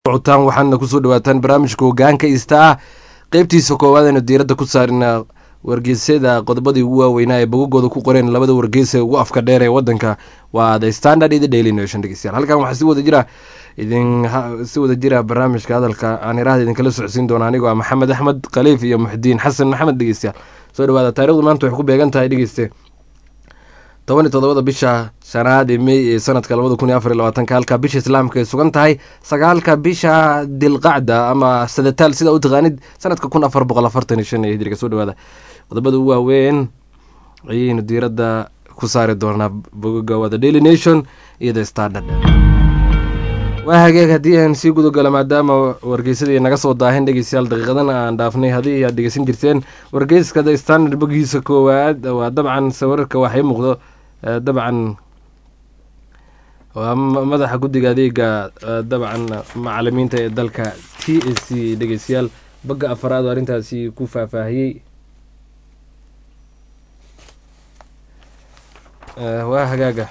socotaan waxaana kusoo dhawaataan barnaamijka hogaanka ista ah qeybtiisa koowaad aynu diiradda ku saarina wargeysyada qodobadii ugu waaweynaa ee bogagooda ku qoreen labada wargeys ee ugu afka dheer ee wadanka waa the standard iyo the daily nation dhegeystayaal halkan waxaa si wada jira idin si wada jira barnaamijka hadalka aan iraahda idinkala socodsiin doona anigoo ah maxamed axmed khaliif iyo muxdiin xasan maxamed dhegeystayaal soo dhawaada taarikhdu maanta waxay ku beegan tahay dhegeyste toban iyo todobada bisha shanaad ee mey ee sanadka labada kun iyo afar iyo labaatanka halka bisha islaamka ay sugan tahay sagaalka bisha dilqacda ama sadataal sida u taqaanid sanadka kun afar boqol afartan iyo shan ee hijriga soo dhawaada qodobada ugu waaweyn ayaynu diiradda ku saari doonaa bogoga waa the daily nation iyo the standard waa hageeg haddii aan sii gudagalo maadaama wargeysadii naga soo daahin dhegeystayaal daqiiqadana aan dhaafnay haddii aad dhegeysan jirteen wargeyska the standard bogiisa koowaad waa dabcan sawirarka waxay muuqdo dabcan waa madaxa guddiga adeega dabcan macalimiinta ee dalka t a c dhegeystayaal bagga afaraad oo arrintaasi ku faahfaahiyey waa hagaaga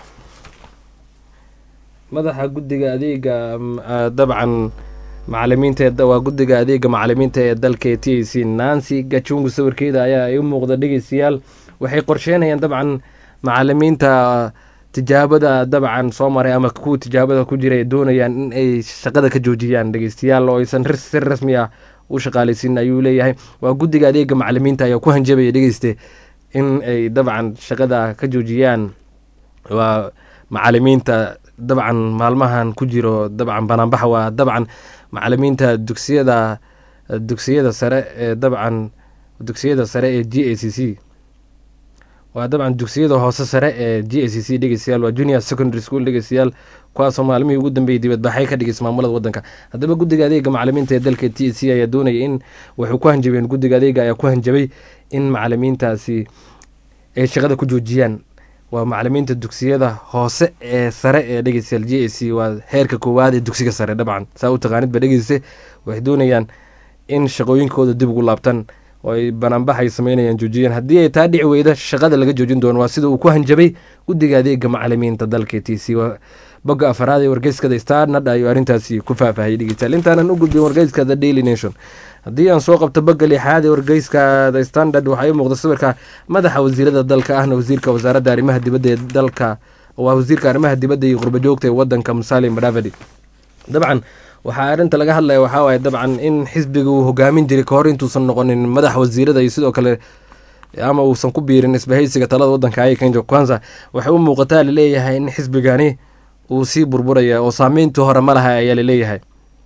madaxa guddiga adeega dabcan macalimiinta waa guddiga adeega macalimiinta ee dalka ee t a c nancy gachungu sawirkeeda ayaa ay u muuqda dhegeystayaal waxay qorsheynayaan dabcan macalimiinta tijaabada dabcan soo maray ama kuwa tijaabada ku jira ay doonayaan in ay shaqada ka joojiyaan dhegeystayaal oo aysan si rasmi ah u shaqaaleysin ayuu leeyahay waa guddiga adeega macalimiinta ayaa ku hanjabaya dhegeyste in ay dabcan shaqada ka joojiyaan waa macalimiinta dabcan maalmahan ku jiro dabcan banaanbaxa waa dabcan macalimiinta dugsiyada dugsiyada sare ee dabcan dugsiyada sare ee g a c c waa dabcan dugsiyada hoose sare ee g a c c dhegeystayaal waa junior secondary school dhegeystayaal kuwaasoo maalmihii ugu dambeeyey dibadbaxay ka dhigeysa maamulada wadanka haddaba guddiga adeega macalimiinta ee dalka t a c ayaa doonaya in waxay ku hanjabeen guddiga adeega ayaa ku hanjabay in macalimiintaasi ay shaqada ku joojiyaan waa macalimiinta dugsiyada hoose ee sare ee dhegeystayaal g a c waa heerka koowaad ee dugsiga sare dabcan saa u taqaanid ba dhegeyste waxay doonayaan in shaqooyinkooda dib ugu laabtaan oo ay banaanbax ay sameynayaan joojiyaan haddii ay taa dhici weyda shaqada laga joojin doono waa sida uu ku hanjabay guddiga adeega macalimiinta dalka t c bogga afaraad ee wargeyskada starnad ayuu arrintaasi ku faahfaahiyay dhegeystayaal intaanan u gudbin wargeyska the daily nation haddii aan soo qabto bagga lixaad ee wargeyska the standard waxaa ii muuqda sawirka madaxa wasiirada dalka ahna wasiirka wasaaradda arrimaha dibadda ee dalka waa wasiirka arrimaha dibadda iyo qurbajoogta ee wadanka musalim madhavadi dabcan waxaa arrinta laga hadlaya waxaa waaye dabcan in xisbiga uu hogaamin jiray kahor intuusan noqonin madaxa wasiirada iyo sidoo kale ama uusan ku biirin isbahaysiga talada wadanka aya kenja kwanza waxay u muuqataa laleeyahay in xisbigani uu sii burburaya oo saameyntii hore ma laha ayaa laleeyahay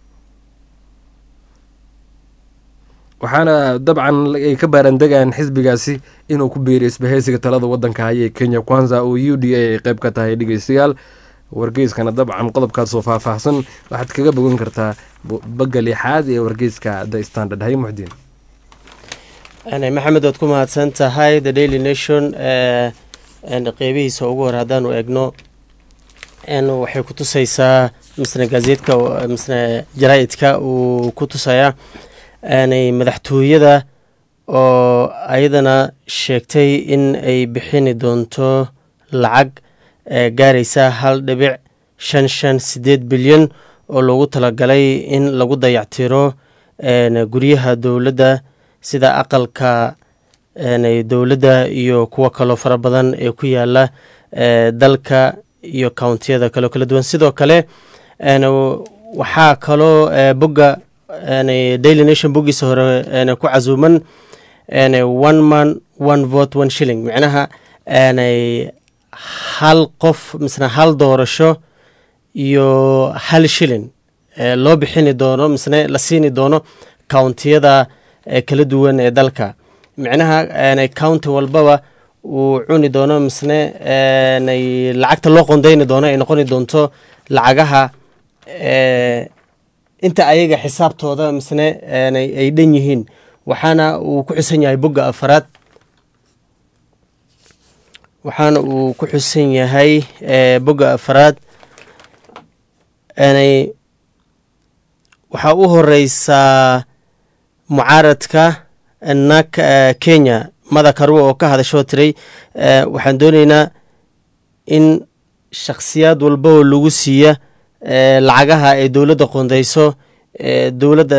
waxaana dabcan ay ka baarandegaan xisbigaasi inuu ku biiriyo isbahaysiga talada wadanka haya ee kenya kwanza oo u d a ay qeyb ka tahay dhegeystayaal wargeyskana dabcan qodobkaasoo faahfaahsan waxaad kaga bogan kartaa bagga lixaad ee wargeyska the standard hay muxdiin maxamed waad ku mahadsan tahay the daily nation qeybihiisa ugu hore haddaanu eegno waxay ku tusaysaa misne gazeedka misne jaraa-idka uu ku tusayaa madaxtooyada oo ayadana sheegtay in ay bixini doonto lacag gaaraysa hal dhibic shan shan sideed bilyan oo loogu talagalay in lagu dayactiro guryaha dowladda sida aqalka dowladda iyo kuwo kaloo fara badan ee ku yaala dalka iyo countiyada kaleo kala duwan sidoo kale waxaa kaloo bogga daily nation boggiisa hore ku casuuman one man one vote one shilling micnaha hal qof misna hal doorasho iyo hal shilin loo bixini doono misne la siini doono countiyada kala duwan ee dalka micnaha county walbaba uu cuni doono misne lacagta loo qondeyni doono ay noqoni doonto lacagaha inta ayaga xisaabtooda misne ay dhan yihiin waxaana uu ku xusan yahay bogga afaraad waxaana uu ku xusan yahay bogga afaraad waxaa u horeysaa mucaaradka nak kenya mada karwe oo ka hadashoo tiray waxaan dooneynaa in shakhsiyaad walba oo lagu siiya lacagaha ay dowladda qondayso dowladda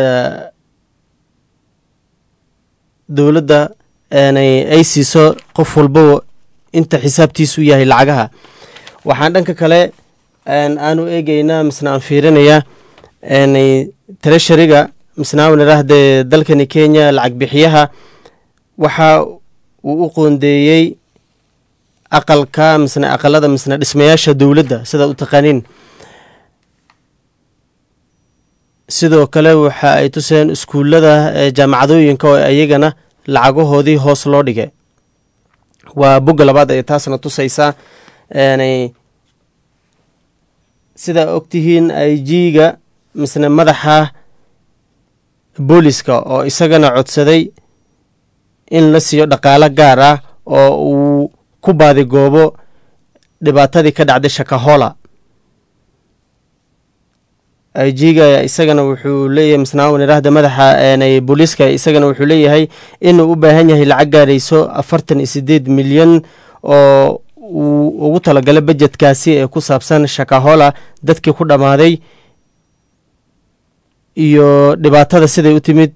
dowladda ay siiso qof walbaba inta xisaabtiisu yahay lacagaha waxaan dhanka kale aanu eegeynaa misna aan fiirinayaa treshariga misna aan idhaahdee dalkani kenya lacag bixiyaha waxa uu u qoondeeyey aqalka misna aqalada misna dhismayaasha dowladda sidaad u taqaaniin sidoo kale waxa ay tuseen iskuullada jaamacadooyinka oo iyagana lacagahoodii hoos loo dhigay waa bogga labaad ay taasna tusaysaa sidaa ogtihiin i g-ga misne madaxa booliska oo isagana codsaday in la siiyo dhaqaalo gaar ah oo uu ku baadigoobo dhibaatadii ka dhacday shakahola i g-ga isagana wuxuu leeyahay misnaawan idhaahda madaxa booliiska isagana wuxuu leeyahay inuu u baahan yahay lacag gaarayso afartan iyo sideed milyan oo uu ugu talagalay bajetkaasi ee ku saabsan shakahola dadkii ku dhammaaday iyo dhibaatada siday u timid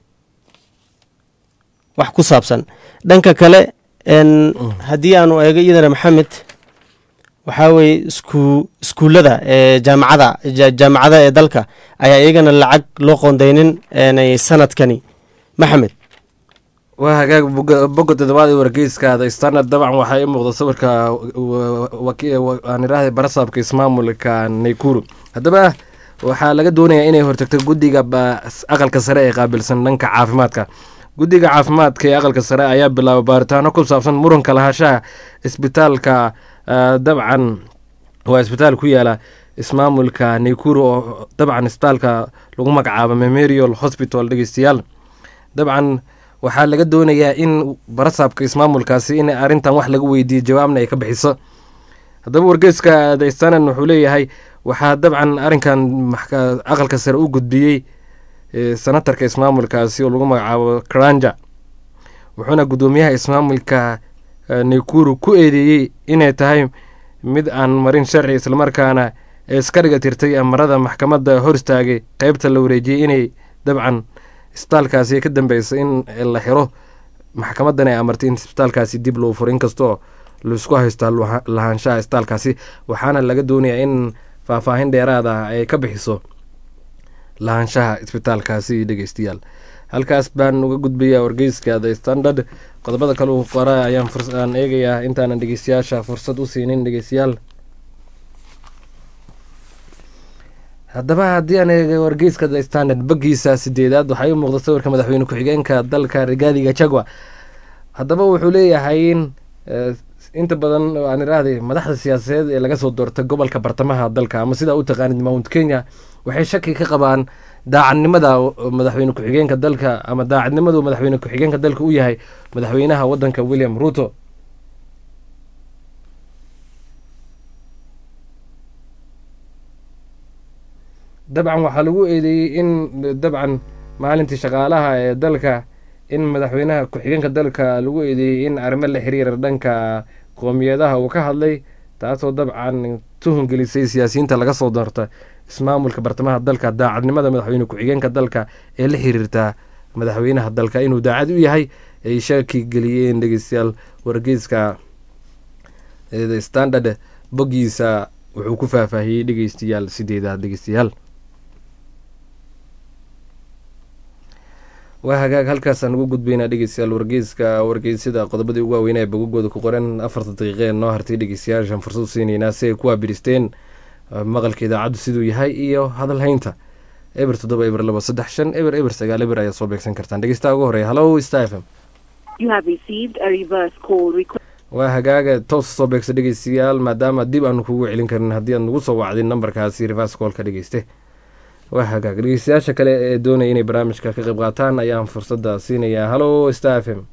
wax ku saabsan dhanka kale haddii aanu eego iyadana maxamed waxaa weeye isku iskuullada ee jaamacada jaamacada ee dalka ayaa iyagana lacag loo qoondeynin sanadkani maxamed waa hagaag bogga toddobaad ee wargeyskaada standard dabcan waxaa ii muuqda sawirka aan idhaahday barasaabka ismaamulka naykuru haddaba waxaa laga doonayaa inay hortagto guddiga aqalka sare ee qaabilsan dhanka caafimaadka guddiga caafimaadka ee aqalka sare ayaa bilaabay baaritaano ku saabsan muranka lahaanshaha isbitaalka dabcan waa isbitaal ku yaala ismaamulka naykuru oo dabcan isbitaalka lagu magacaabo memorial hospital dhegeystayaal dabcan waxaa laga doonayaa in barasaabka ismaamulkaasi in arrintan wax laga weydiiyo jawaabna ay ka bixiso haddaba wargeyska the standard wuxuu leeyahay waxaa dabcan arrinkan aqalka sare u gudbiyey senatarka ismaamulkaasi oo lagu magacaabo karanja wuxuuna guddoomiyaha ismaamulka naykuru ku eedeeyey inay tahay mid aan marin sharci islamarkaana ee iska dhiga tirtay amarada maxkamadda hor istaagay qeybta la wareejiyey inay dabcan isbitaalkaasi ka dambeysa in la xiro maxkamaddan ay amartay in isbitaalkaasi dib loo furo inkastoo laisku haysto lahaanshaha isbitaalkaasi waxaana laga doonayaa in faahfaahin dheeraad ah ay ka bixiso lahaanshaha isbitaalkaasi dhegeystayaal halkaas baan uga gudbayaa wargeyska the standard qodobada kale uu qora ayaan aan eegayaa intaanan dhegeystayaasha fursad u siinin dhegeystayaal haddaba haddii aan eega wargeyska the standard baggiisa sideedaad waxaa ii muuqda sawirka madaxweyne ku-xigeenka dalka rigaadi gachagua haddaba wuxuu leeyahay in inta badan aan iraahday madaxda siyaasadeed ee laga soo doortay gobolka bartamaha dalka ama sidaa u taqaanid mount kenya waxay shaki ka qabaan daacadnimada madaxweyne ku-xigeenka dalka ama daacadnimadu madaxweyne ku-xigeenka dalka u yahay madaxweynaha wadanka william ruto dabcan waxaa lagu eedeeyey in dabcan maalintii shaqaalaha ee dalka in madaxweynaha ku-xigeenka dalka lagu eedeeyey in arrimo la xiriira dhanka qoomiyadaha uu ka hadlay taasoo dabcan tuhun gelisay siyaasiyiinta laga soo doorta ismaamulka bartamaha dalka daacadnimada madaxweyne ku-xigeenka dalka ee la xiriirta madaxweynaha dalka inuu daacad u yahay ay shaki geliyeen dhegeystayaal wargeyska standard boggiisa wuxuu ku faahfaahiyey dhegeystayaal sideedaad dhegeystayaal waa hagaag halkaasaan ugu gudbaynaa dhegeystayaal wargeyska wargeysyada qodobadii ugu waaweynaa ee bogagooda ku qoran afarta daqiiqee noo hartay dhegeystayaashan fursad u siinaynaa si ay ku waabiristeen maqalka idaacaddu siduu yahay iyo hadal haynta eber toddoba eber labo saddex shan eber eber sagaal eber ayaad soo beegsan kartaan dhegeystaha ugu horeya hallo star f m waa hagaaga toosa soo beegsa dhegeystayaal maadaama dib aanu kugu celin karin haddii aad nagu soo wacdin nambarkaasi reverse callka dhegeyste waa hagaag dhegeystayaasha kale ee doonaya inay barnaamijka ka qayb qaataan ayaan fursadda siinayaa hallo star f m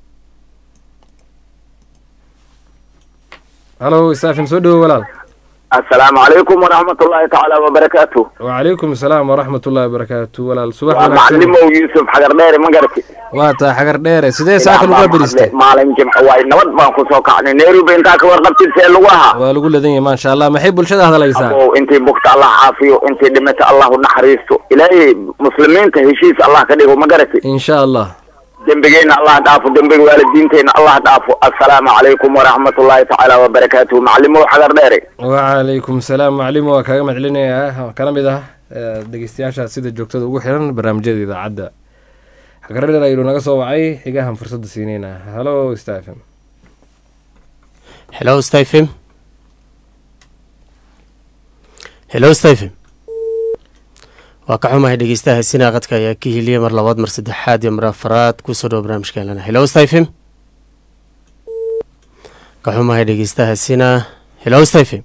hallo star f m soo dhowo walaal assalaamu calaykum waraxmat ullaahi tacaala wabarakaatu wacalaykum asalaam waraxmat ullahi wabarakaatu walaal subax waa wanaagsan macalimow yuusuf xagar dheere ma garati waa taa xagar dheere sidee saaka lagula beristay maalin jimco waay nabad baan kusoo kacnay nairobi intaa ka warqabtid see lagu ahaa waa lagu ladan yahay maasha allah maxay bulshada hadlaysaa abow intii bugta allah caafiyo intii dhimata allahu naxariisto ilaahay muslimiinta heshiis allah ka dhigo ma garati insha allah dembigeenna allah dhaafo dembiga waalidiinteenna allah dhaafo assalaamu calaykum waraxmat ullaahi tacaala wabarakaatuhu macalimow xagar dheere wacalaykum salaam macalimo waa kaaga mahadcelinayaa kana mid ah eh, dhegeystayaasha sida joogtada ugu xiran barnaamijyada idaacadda xagareer aynu naga soo wacay xigahan fursadda siineyna halo stephen hello stephen hello stephen waa ka xumahay dhegeystaha sinaa qadka ayaa ka heliyay mar labaad mar saddexaad iyo mar afaraad kusoo dhawo barnaamijka helana hello stephen ka xumahay dhegeystaha sinaa hello stephen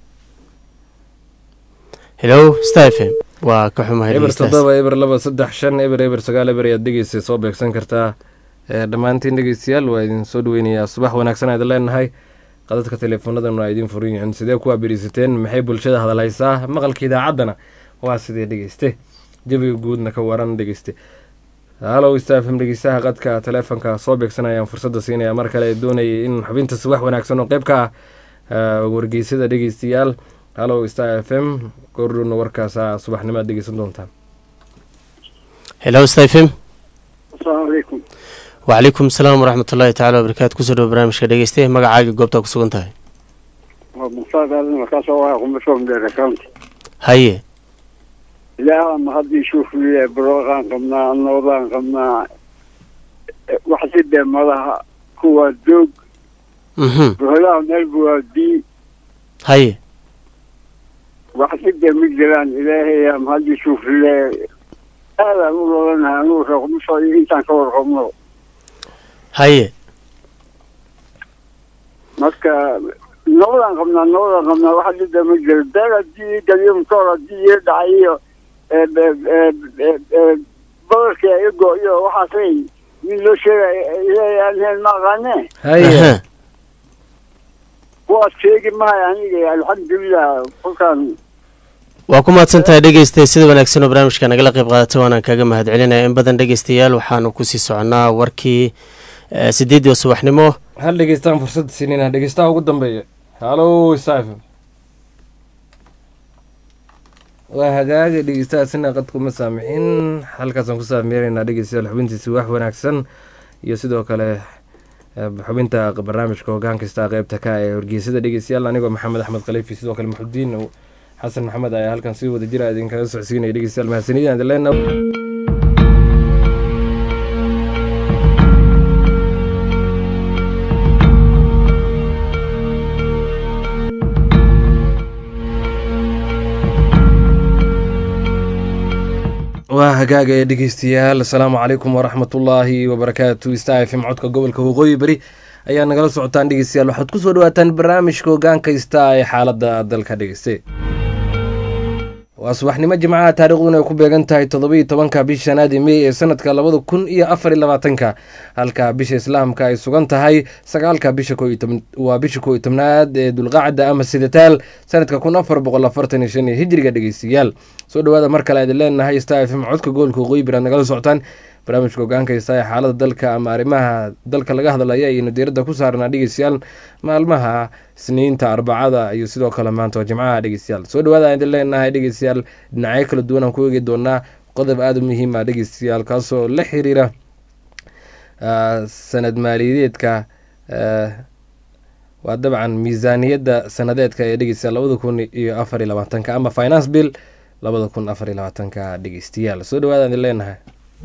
hello stephen waa ka xumahay eber dhegeystahaas toddoba eber laba saddex shan eber eber sagaal eber ayaad dhegeysa soo beegsan kartaa Eh, dhammaantiin dhegeystayaal waa idin soo dhaweynayaa subax wanaagsan aad leenahay qadadka teleefoonadan waa idin furan yihiin sidee kuwaa berisateen maxay bulshada hadalhaysaa maqalka idaacaddana waa sidee dhegeyste jabiga guudna ka waran dhegeyste halow stafm dhegeystaha qadka teleefonka soo beegsanayaan fursadda siinaya mar kale doonayay in xubinta subax wanaagsan oo qeyb ka ah eh, wargeysada dhegeystayaal halow star f m goordhowna warkaasa subaxnimaad dhegeysan doontaan hello stephen asalaamu calaykum wacalaykum asalaam waraxmat ullaahi tacala wabarakaatu kusoo dhawo barnaamijka dhegeyste magacaaga goobtaa ku sugan tahay waa mustaaq aadan markaasoo waa qumbashoom dheer county haye ilaaha ma haddii shuufliye barooqaan qabnaa noodaan qabnaa wax si dee madaha kuwaa doog mhm boholaha meelba waa bii haye wax si dee ma jiraan ilaahaya ma haddii shuufliye aadaan u lolanahay anugu reeqmusho iyo intaan ka warqabno haye marka nabadaan qabnaa nabadaan qabnaa wax si dee ma jiro beel haddii galiyo matoor haddii iyo dhacay iyo badarka igo iyo waxaasay min loo sheegay ilaahay aan heen ma aqaane haye Aha. kuwaas sheegi mahay aniga alxamdulilah kolkaan waa ku mahadsan tahay dhegeysta sida wanaagsan oo barnaamijka nagala qayb qaadatay waanaan kaga mahadcelinaya in badan dhegeystayaal waxaanu kusii soconaa warkii eh, sideedii oo subaxnimo hal dhegeystaan fursadda siinayna dhegeystaha ugu dambeeya halo stephen waa hagaaga dhegeystahaasina qadkuma saamixin halkaasaan ku saameynaynaa dhegeystayaal xubintiisi wax wanaagsan iyo sidoo kale eh, xubinta barnaamijka hogaan kasta qeybta ka ee horgeysada dhegeystayaal anigoo maxamed axmed khaliifi sidoo kale muxudiin xasan maxamed ayaa halkan si wada jira idinkaga socodsiinaya dhegeystayaal mahadsanidin aan idin leenahay waa hagaaga ee dhegeystayaal asalaamu calaykum waraxmatullaahi wabarakaatu star f m codka gobolka waqooyi beri ayaa nagala socotaan dhegeystayaal waxaad kusoo dhawaataan barnaamijka hogaanka star ee xaalada dalka dhegeyste waa subaxnimo jimcaha taariikhduna ay ku beegan tahay toddobiyo tobanka bisha shanaadi mey ee sanadka labada kun iyo afar iyo labaatanka halka bisha islaamka ay sugan tahay sagaalka bisha ko iyo toban- waa bisha ko iyo tobnaad ee dulqacda ama sidataal sanadka kun afar boqol afartan iyo shan iyo hijriga dhegeystayaal soo dhawaada mar kale idin leenahay star f m codka gobolka waqooyi biraad nagala socotaan barnaamijka hogaanka ee xaalada dalka ama arrimaha dalka laga hadlaya ayaynu diiradda ku saarnaa dhegeystayaal maalmaha isniinta arbacada iyo sidoo kale maanta oo jimcaha dhegeystayaal soo dhawaada idin leenahay dhegeystayaal dhinacyo kala duwan aan ku eegi doonaa qodob aada u muhiima dhegeystayaal kaasoo la xiriira ah, sanad maaliyadeedka ah, waa dabcan miisaaniyadda sanadeedka ee dhegeystayaal labada kun iyo afar iyo labaatanka ama finance bill labada kun afar iyo labaatanka dhegeystayaal soo dhawaada idin leenahay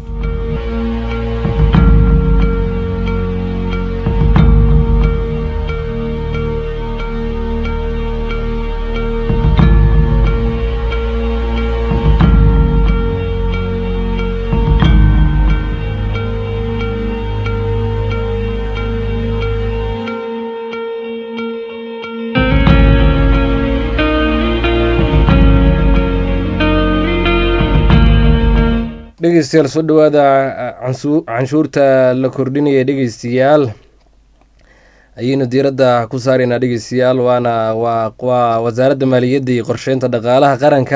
dhegeystayaal soo dhawaada cansu- canshuurta la kordhinaya dhegeystayaal ayaynu diiradda ku saaraynaa dhegeystayaal waana waa waa wasaaradda maaliyadda iyo qorsheynta dhaqaalaha qaranka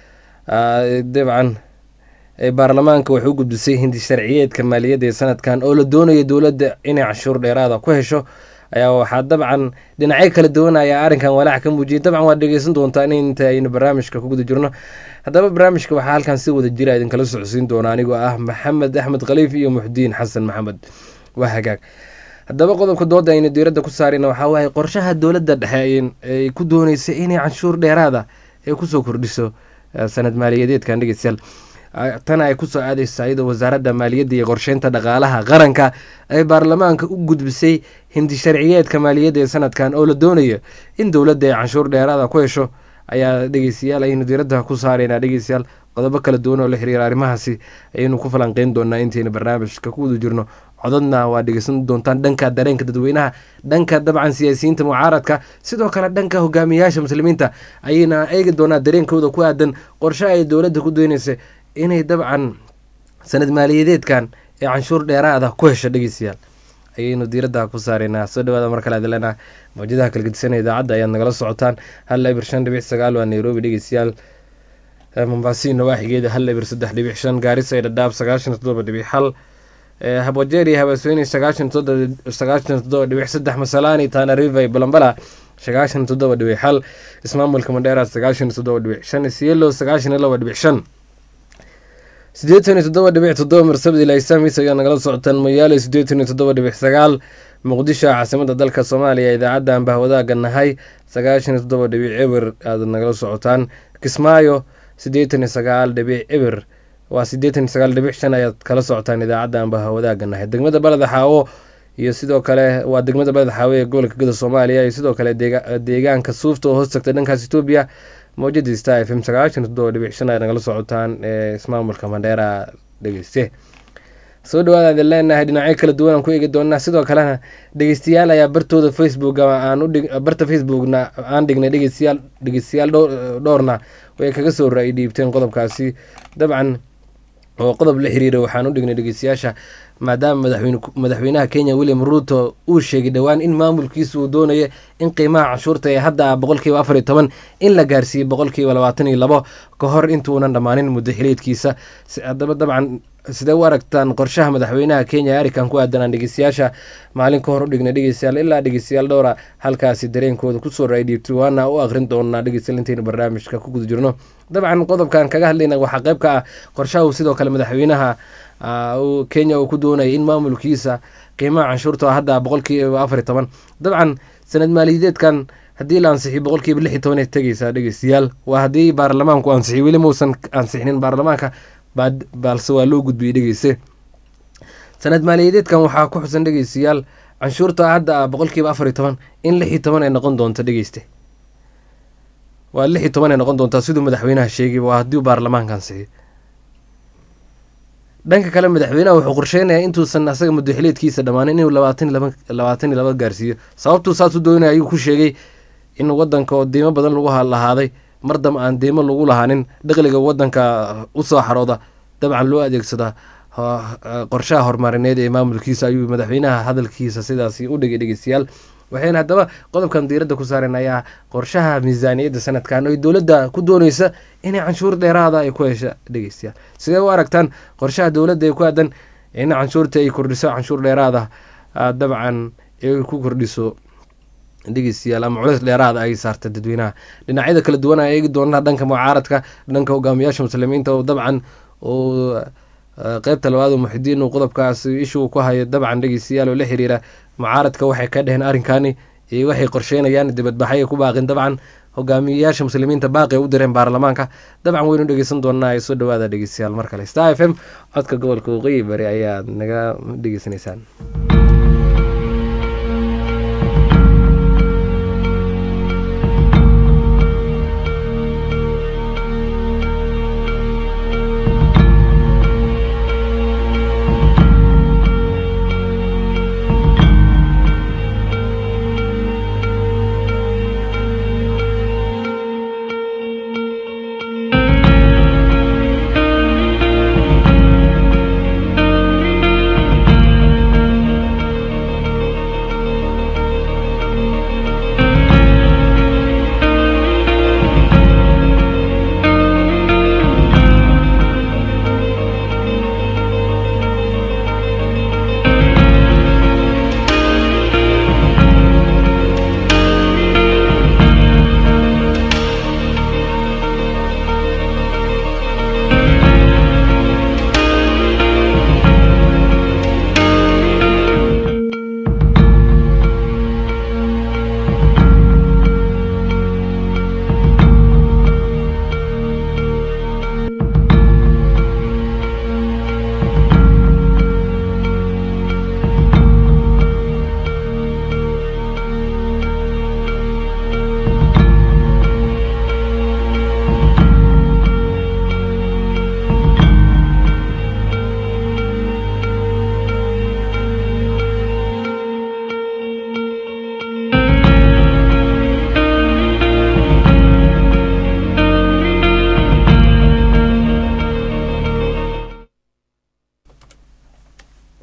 dabcan baarlamaanka waxay u gudbisay hindi sharciyeedka maaliyadda ee sanadkan oo la doonayo dowladda inay canshuur dheeraada ku hesho ayaa waxaa dabcan dhinacyo kala duwan ayaa arrinkan walaac ka muujiyay dabcan waad dhegeysan doontaa in inta aynu barnaamijka ku guda jirno haddaba barnaamijka waxaa halkan si wada jira idinkala socodsiin doona anigoo ah maxamed axmed khaliif iyo muxdiin xasan maxamed waa hagaag haddaba qodobka dooda aynu diiradda ku saarayna waxaa waaye qorshaha dowladda dhexe ay ku dooneysa inay canshuur dheeraada ay kusoo kordhiso sanad maaliyadeedkan dhegeystayaal tan ay kusoo aadeysa iyadoo wasaaradda maaliyadda iyo qorsheynta dhaqaalaha qaranka ay baarlamaanka u gudbisay hindi sharciyeedka maaliyadda ee sanadkan oo la doonayo in dowladda ay canshuur dheeraada ku hesho ayaa dhegeystayaal ayaynu diiradda ku saaraynaa dhegeystayaal qodobo kala duwan oo la xiriira arrimahaasi ayaynu ku falanqeyn doonaa intaynu barnaamijka ku wada jirno codadna waa dhegeysan doontaan dhanka dareenka dadweynaha dhanka dabcan siyaasiyiinta mucaaradka sidoo kale dhanka hogaamiyayaasha muslimiinta ayayna eegi doonaa dareenkooda ku aadan qorshe ay dowladda ku dooneysa inay dabcan sanad maaliyadeedkan ee canshuur dheeraada ku hesha dhegeystayaal ayaynu diiradda ku saaraynaa soo dhawaada mar kale adilena mawjadaha kalgedisan idaacadda ayaad nagala socotaan hal ibir shan dhibic sagaal waa nairobi dhegeystayaal mombasi nawaaxigeeda hal ibir saddex dhibic shan gaarisa ee dhadhaab sagaashan toddoba dhibic hal habwajeer iyo habaasweyne sagaashan sagaashan toddoba dhibic saddex masalaani tana river balambala sagaashan toddoba dhibic hal ismaamulka mandheera sagaashan toddoba dhibic shan isielo sagaashan iyo laba dhibic shan sideetan iyo toddoba dhibic toddoba marsabad ilaa isaamis ayaa nagala socotaan moyaale sideetan iyo toddoba dhibic sagaal muqdisho caasimada dalka soomaaliya idaacadda aan bahwadaaga nahay sagaashan iyo toddoba dhibic eber aad nagala socotaan kismaayo sideetan iyo sagaal dhibic eber waa sideetan iyo sagaal dhibic shan ayaad kala socotaan idaacadda aan bahwadaaga nahay degmada baleda xaawo iyo sidoo kale waa degmada baleda xaawo ee gobolka gada soomaaliya iyo sidoo kale deegaanka suufta oo hoos tagta dhankaas etoobiya mawjadii star f m sagaashan toddoba dhibic shan ayaad nagala socotaan ee ismaamulka mandheera dhegeyste soo dhawaada idin leenahay dhinacyo kala duwan aan ku eegi doonaa sidoo kalena dhegeystayaal ayaa bartooda facebook aan barta facebookna aan dhignay dhegeystayaal dhegeystayaal dhowrna way kaga soo ra-i dhiibteen qodobkaasi dabcan oo qodob la xiriira waxaan u dhignay dhegeystayaasha maadaama madaxweynaha kenya william ruuto uu sheegay dhowaan in maamulkiisa uu doonaya in qiimaha canshuurta ee hadda boqolkiiba afar iyo toban in la gaarsiiyey boqolkiiba labaatan iyo labo ka hor intuunan dhammaanin muddo xileedkiisa haddaba dabcan sidee u aragtaan qorshaha madaxweynaha kenya arikan ku aadanaan dhegeystayaasha maalin ka hor u dhignay dhegeystayaal ilaa dhegeystayaal dhowra halkaasi dareenkooda kusoo raadhiibtay waana u aqrin doonaa dhegeystayaal intaynu barnaamijka ku guda jirno dabcan qodobkan kaga hadlayna waxaa qayb ka ah qorshaha uu sidoo kale madaxweynaha kenya uu ku doonaya in maamulkiisa qiimaha canshuurta hadda boqolkiiba afar iyo toban dabcan sanad maaliyadeedkan haddii la ansixiyo boqolkiiba lix iyo toban ay tegeysaa dhegeystayaal waa haddii baarlamaanku ansixiyo weli mausan ansixinin baarlamaanka balse waa loo gudbiyey dhegeyse sanad maaliyadeedkan waxaa ku xusan dhegeystayaal canshuurta hadda boqolkiiba afar iyo toban in lix iyo toban ay noqon doonto dhegeyste waa lix iyo toban ay noqon doontaa siduu madaxweynaha sheegay waa haddii baarlamaanka ansixiyo dhanka kale madaxweynaha wuxuu qorsheynayaa intuusan asaga muddoxileedkiisa dhammaanin inuu labaatan laba labaatan iyo laba gaarsiiyo sababtuu saasuu doonaya ayuu ku sheegay in wadanka oo deymo badan lagu lahaaday mar damba aan deymo lagu lahaanin dhaqliga wadanka usoo xarooda dabcan loo adeegsada qorshaha horumarineed ee maamulkiisa ayuu madaxweynaha hadalkiisa sidaasi u dhigay dhegeystayaal waxayna haddaba qodobkan diiradda ku saaren ayaa qorshaha miisaaniyadda sanadkan oy dowladda ku dooneysa inay canshuur dheeraada ay ku hesha dhegeystayaal sidee u aragtaan qorshaha dowladda ee ku aadan in canshuurta ay kordhiso canshuur dheeraada dabcan ay ku kordhiso dhegeystayaal ama culeys dheeraada ay saarta dadweynaha dhinacyada kala duwan a eegi doonaa dhanka mucaaradka dhanka hogaamiyaasha muslimiinta oo dabcan uu qeybta labaad oo muxidiin uu qodobkaas ishuu ku hayo dabcan dhegeystayaal oo la xiriira mucaaradka waxay ka dheheen arrinkani iyo waxay qorsheynayaan dibadbaxay ku baaqin dabcan hogaamiyayaasha muslimiinta baaqi u direen baarlamaanka dabcan waynu dhegeysan doonaa ee soo dhawaada dhegeystayaal mar kale star f m codka gobolka waqooyi bari ayaad naga dhegeysanaysaan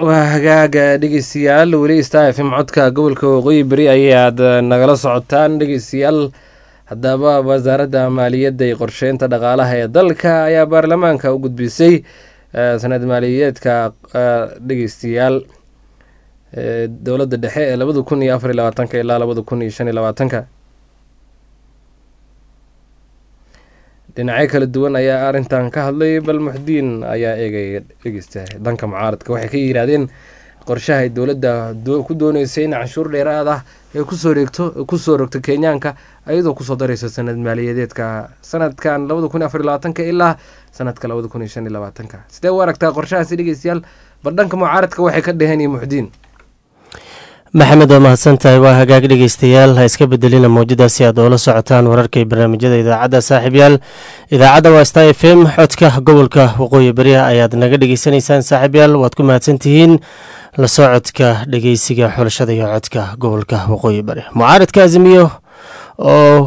waa hagaaga dhegeystayaal weli star f m codka gobolka waqooyi beri ayaad nagala socotaan dhegeystayaal haddaba wasaaradda maaliyadda iyo qorsheynta dhaqaalaha ee dalka ayaa baarlamaanka u gudbisay sanad maaliyadeedka dhegeystayaal dowladda dhexe ee labada kun iyo afar iyo labaatanka ilaa labada kun iyo shan iyo labaatanka dhinacyo kala duwan ayaa arrintan ka hadlay bal muxdiin ayaa eegaya dhegeysta dhanka mucaaradka waxay ka yidhaahdeen qorshaha ay dowladda ku dooneysay in canshuur dheeraad ah ay kusoo reegto kusoo rogto kenyaanka ayadoo kusoo dareyso sanad maaliyadeedka sanadkan labada kun iyo afar iyo labaatanka ilaa sanadka labada kun iyo shan iyo labaatanka sidee u aragtaa qorshahaasi dhegeystayaal bal dhanka mucaaradka waxay ka dheheen iyo muxdiin maxamed waa mahadsan tahay waa hagaag dhegeystayaal ha iska bedelina mawjadaasi aad oola socotaan wararka iyo barnaamijyada idaacadda saaxiibyaal idaacadda waa sta f m codka gobolka waqooyi beriha ayaad naga dhegeysanaysaan saaxiibyaal waad ku mahadsan tihiin la socodka dhegeysiga xulashada iyo codka gobolka waqooyi bari mucaaradka azimiyo oo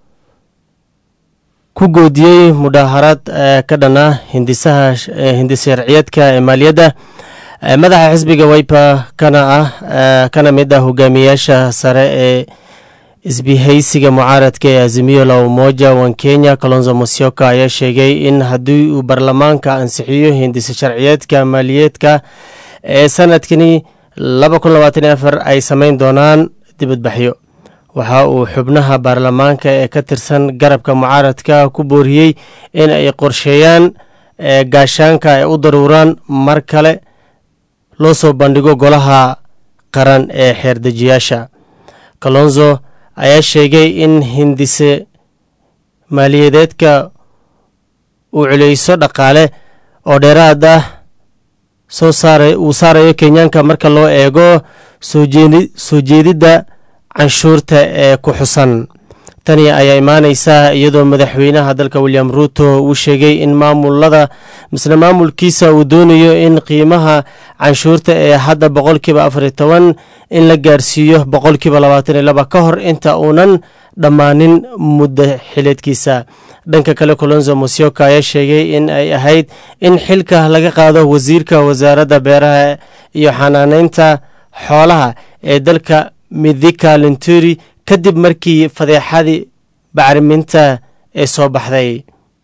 ku goodiyey mudaaharaad ka dhana hindisaha hindis sharciyeedka ee maaliyadda madaxa xisbiga wiper kana ah kana mid ah hogaamiyaasha sare ee isbihaysiga mucaaradka ee azimiyo la umoja wan kenya kalonzo musyoka ayaa sheegay in haddii uu baarlamaanka ansixiyo hindisa sharciyeedka maaliyeedka ee sanadkani laba kun labaatan iyo afar ay sameyn doonaan dibadbaxyo waxa uu xubnaha baarlamaanka ee ka tirsan garabka mucaaradka ku booriyey in ay qorsheeyaan gaashaanka ay u daruuraan mar kale loo soo bandhigo golaha qaran ee xeerdejiyaasha kalonzo ayaa sheegay in hindise maaliyadeedka uu culeyso dhaqaale oo dheeraad ah soo saara uu saarayo kenyaanka marka loo eego soo jeedidda canshuurta ee ku xusan tani ayaa imaaneysaa iyadoo madaxweynaha dalka william ruuto uu sheegay in maamulada misle maamulkiisa uu doonayo in qiimaha canshuurta ee hadda boqolkiiba afariyo toban in la gaarsiiyo boqolkiiba labaatan iyo laba ka hor inta uunan dhammaanin muddo xileedkiisa dhanka kale colonzo musyoka ayaa sheegay in ay ahayd in xilka laga qaado wasiirka wasaaradda beeraha iyo xanaaneynta xoolaha ee dalka midhika linturi kadib markii fadeexadii bacriminta ee soo baxday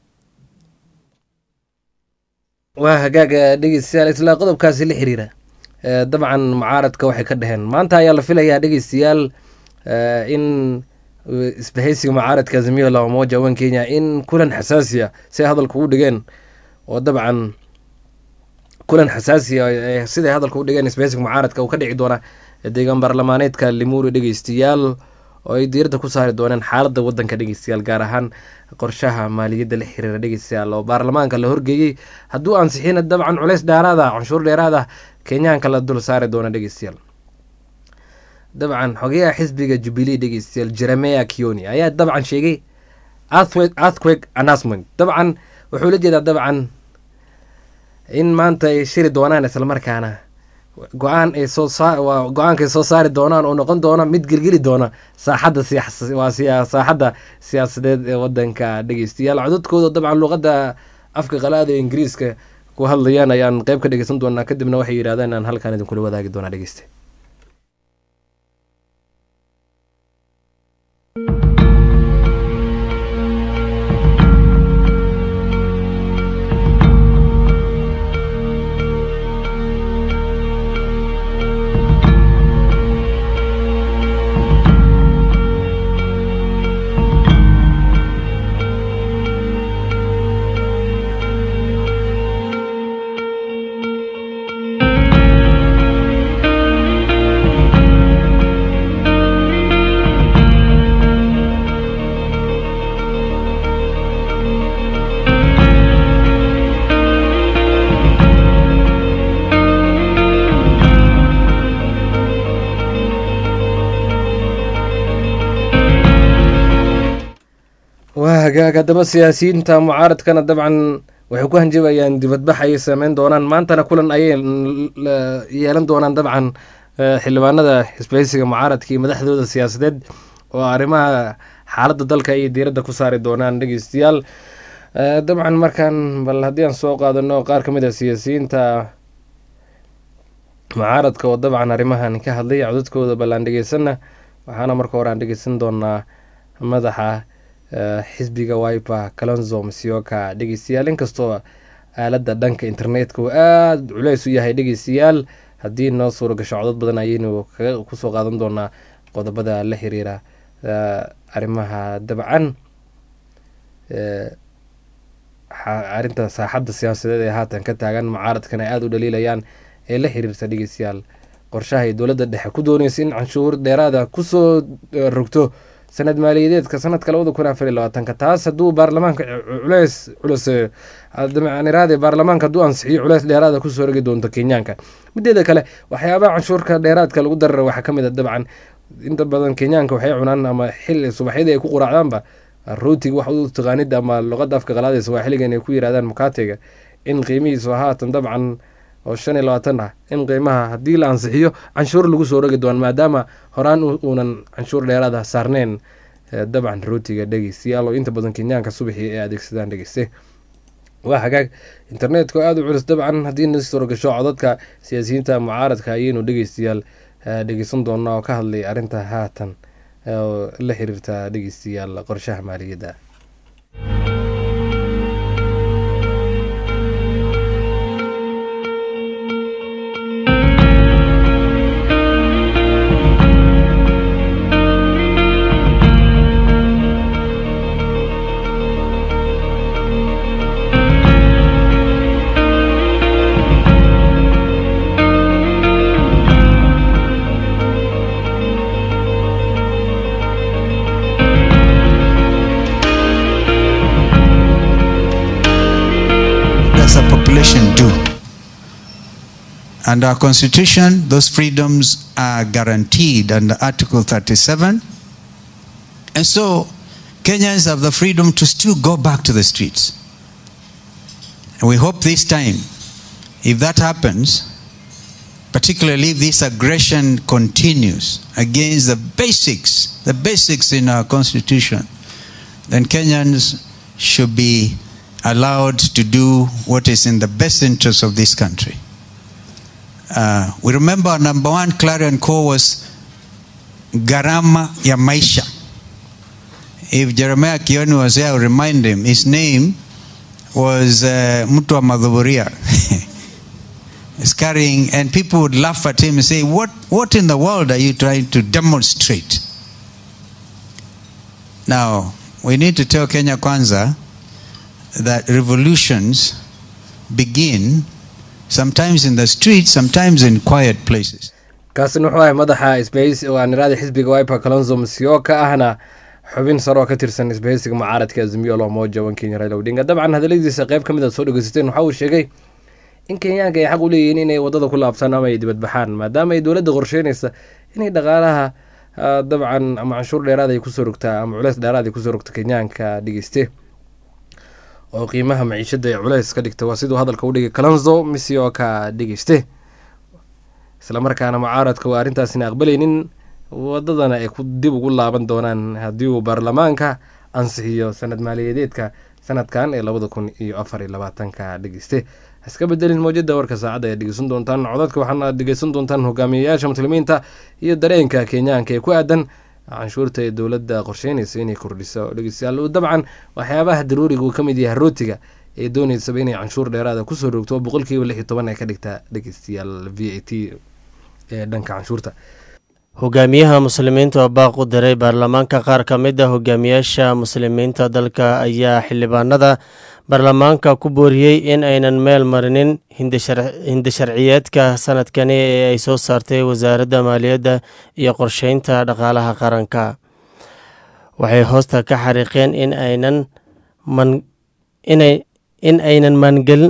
waa hagaaga dhegeystayaal islaa qodobkaasi la xiriira dabcan mucaaradka waxay ka dheheen maanta ayaa la filayaa dhegeystayaal in isbahaysiga mucaaradka azimiyo la umoja wan kenya in kulan xasaasiya si hadalka u dhigeen oo dabcan kulan xasaasiya siday hadalka u dhigeen isbahaysiga mucaaradka uu ka dhici doona deegaan baarlamaaneedka limuri dhegeystayaal oo ay diiradda ku saari dooneen xaaladda wadanka dhegeystayaal gaar ahaan qorshaha maaliyadda la xiriira dhegeystayaal oo baarlamaanka la horgeeyey hadduu ansixina dabcan culeys dheeraad ah canshuur dheeraad ah kenyaanka la dul saari doona dhegeystayaal dabcan xogeyaha xisbiga jubilee dhegeystayaal jeremea kioni ayaa dabcan sheegay earthquake announcement dabcan wuxuu la jeedaa dabcan in maanta ay shiri doonaan islamarkaana go-aan ay soo waa go-aankaay soo saari doonaan oo noqon doona mid gelgeli doona saaxadda waa saaxadda siyaasadeed ee wadanka dhegeystayaal codadkooda dabcan luuqadda afka qalaada ee ingiriiska ku hadlayaan ayaan qeyb ka dhegeysan doonaa kadibna waxay yidhahdeen aan halkaan idinkula wadaagi doonaa dhegeysta waa hagaag haddaba siyaasiyiinta mucaaradkana dabcan waxay ku hanjabayaan dibadbax ayay sameyn doonaan maantana kulan ayay yeelan doonaan dabcan xildhibaanada xisbahaysiga mucaaradka iyo madaxdooda siyaasadeed oo arrimaha xaaladda dalka ayay diiradda ku saari doonaan dhegeystayaal dabcan markaan bal haddii aan soo qaadano qaar ka mid a siyaasiyiinta mucaaradka oo dabcan arrimahan ka hadlay codadkooda ballaan dhegeysanna waxaana marka hore aan dhegeysan doonaa madaxa xisbiga wiper calonzo masioka dhegeystayaal inkastoo aaladda dhanka internetka uu aada culeys u yahay dhegeystayaal haddii noo suura gasho codod badan ayaynu kusoo qaadan doonaa qodobada la xiriira arrimaha dabcan arrinta saaxadda siyaasadeed ee haatan ka taagan mucaaradkan ay aada u dhaliilayaan ee la xiriirta dhegeystayaal qorshaha ay dowladda dhexe ku dooneysa in canshuur dheeraada kusoo rogto sanad maaliyadeedka sanadka labada kun afar iyo labaatanka taas hadduu baarlamaanka culeys culus iraade baarlamaanka hadduu ansixiyo culeys dheeraada kusoo rogi doonto kenyaanka mideeda kale waxyaabaha canshuurka dheeraadka lagu darara waxaa kamid a dabcan inta badan kenyaanka waxay cunaan ama xili subaxyadii ay ku quraacdaanba rootiga wax u taqaanid ama luqada afka qalaada sawaaxiligan ay ku yirahdaan mukaatega in qiimihiisu haatan dabcan oo shan iyo labaatan ah in qiimaha haddii la ansixiyo canshuur lagu soo rogi doon maadaama horaan uunan canshuur dheeraada saarneyn dabcan rootiga dhegeystayaal oo inta badan kenyaanka subaxii ay adeegsadaan dhegeyste waa hagaag internetka oo aada u culus dabcan haddii na soo rogasho codadka siyaasiyiinta mucaaradka ayaynu dhegeystayaal dhegeysan doonaa oo ka hadlay arrinta haatan oo la xiriirta dhegeystayaal qorshaha maaliyadda do. Under our constitution, those freedoms are guaranteed under Article 37. And so Kenyans have the freedom to still go back to the streets. And we hope this time, if that happens, particularly if this aggression continues against the basics, the basics in our constitution, then Kenyans should be allowed to do what is in the best interest of this country. Uh, we remember our number one clarion call was Garama ya Maisha. If Jeremiah Kioni was here, I will remind him, his name was uh, Mutwa Madhuburia. He's carrying, and people would laugh at him and say, what, what in the world are you trying to demonstrate? Now, we need to tell Kenya Kwanza that revolutions begin sometimes in the streets, sometimes in quiet places. kaasina wuxuu ahay madaxa sbays oo aan iraada xisbiga wiper calonzo masio ka ahna xubin sare oo ka tirsan isbahaysiga mucaaradka azimiyo lomoja wan kenya raila odinga dabcan hadaladiisa qayb ka mid a soo dhegeysateen waxa uu sheegay in kenyaanka ay xaq u leeyihiin inay wadada ku laabtaan ama ay dibadbaxaan maadaama ay dowladda qorsheynaysa inay dhaqaalaha dabcan ama canshuur dheeraad ay kusoo rogtaa ama culeys dheeraad ay kusoo rogta kenyaanka dhegeyste oo qiimaha maciishada ee culeys ka dhigta waa siduu hadalka u dhigay calonzo misi oo ka dhegeyste islamarkaana mucaaradka waa arrintaasina aqbalaynin wadadana ay dib ugu laaban doonaan haddii uu baarlamaanka ansixiyo sanad maaliyadeedka sanadkan ee labada kun iyo afar iyo labaatanka dhegeyste iska bedelin mowjada warka saacadda ayaad dhegeysan doontaan codadka waxaana dhegeysan doontaan hogaamiyayaasha muslimiinta iyo dareenka kenyaanka ee ku aadan canshuurta ee dowladda qorsheynaysa inay kordhiso dhegeystayaal dabcan waxyaabaha daruuriga uu ka mid yahay rootiga ee dooneysaba inay canshuur dheeraada kusoo roogto boqolkiiba lix iyo toban ay ka dhigta dhegeystayaal v a t ee dhanka canshuurta hogaamiyaha muslimiinta oo baaq u diray baarlamaanka qaar ka mid a hogaamiyaasha muslimiinta dalka ayaa xildhibaanada baarlamaanka ku booriyey in aynan meel marinin hindi sharciyeedka sanadkani ee ay soo saartay wasaaradda maaliyadda iyo qorsheynta dhaqaalaha qaranka waxay hoosta ka xariiqeen in aynan man inay in aynan maangelin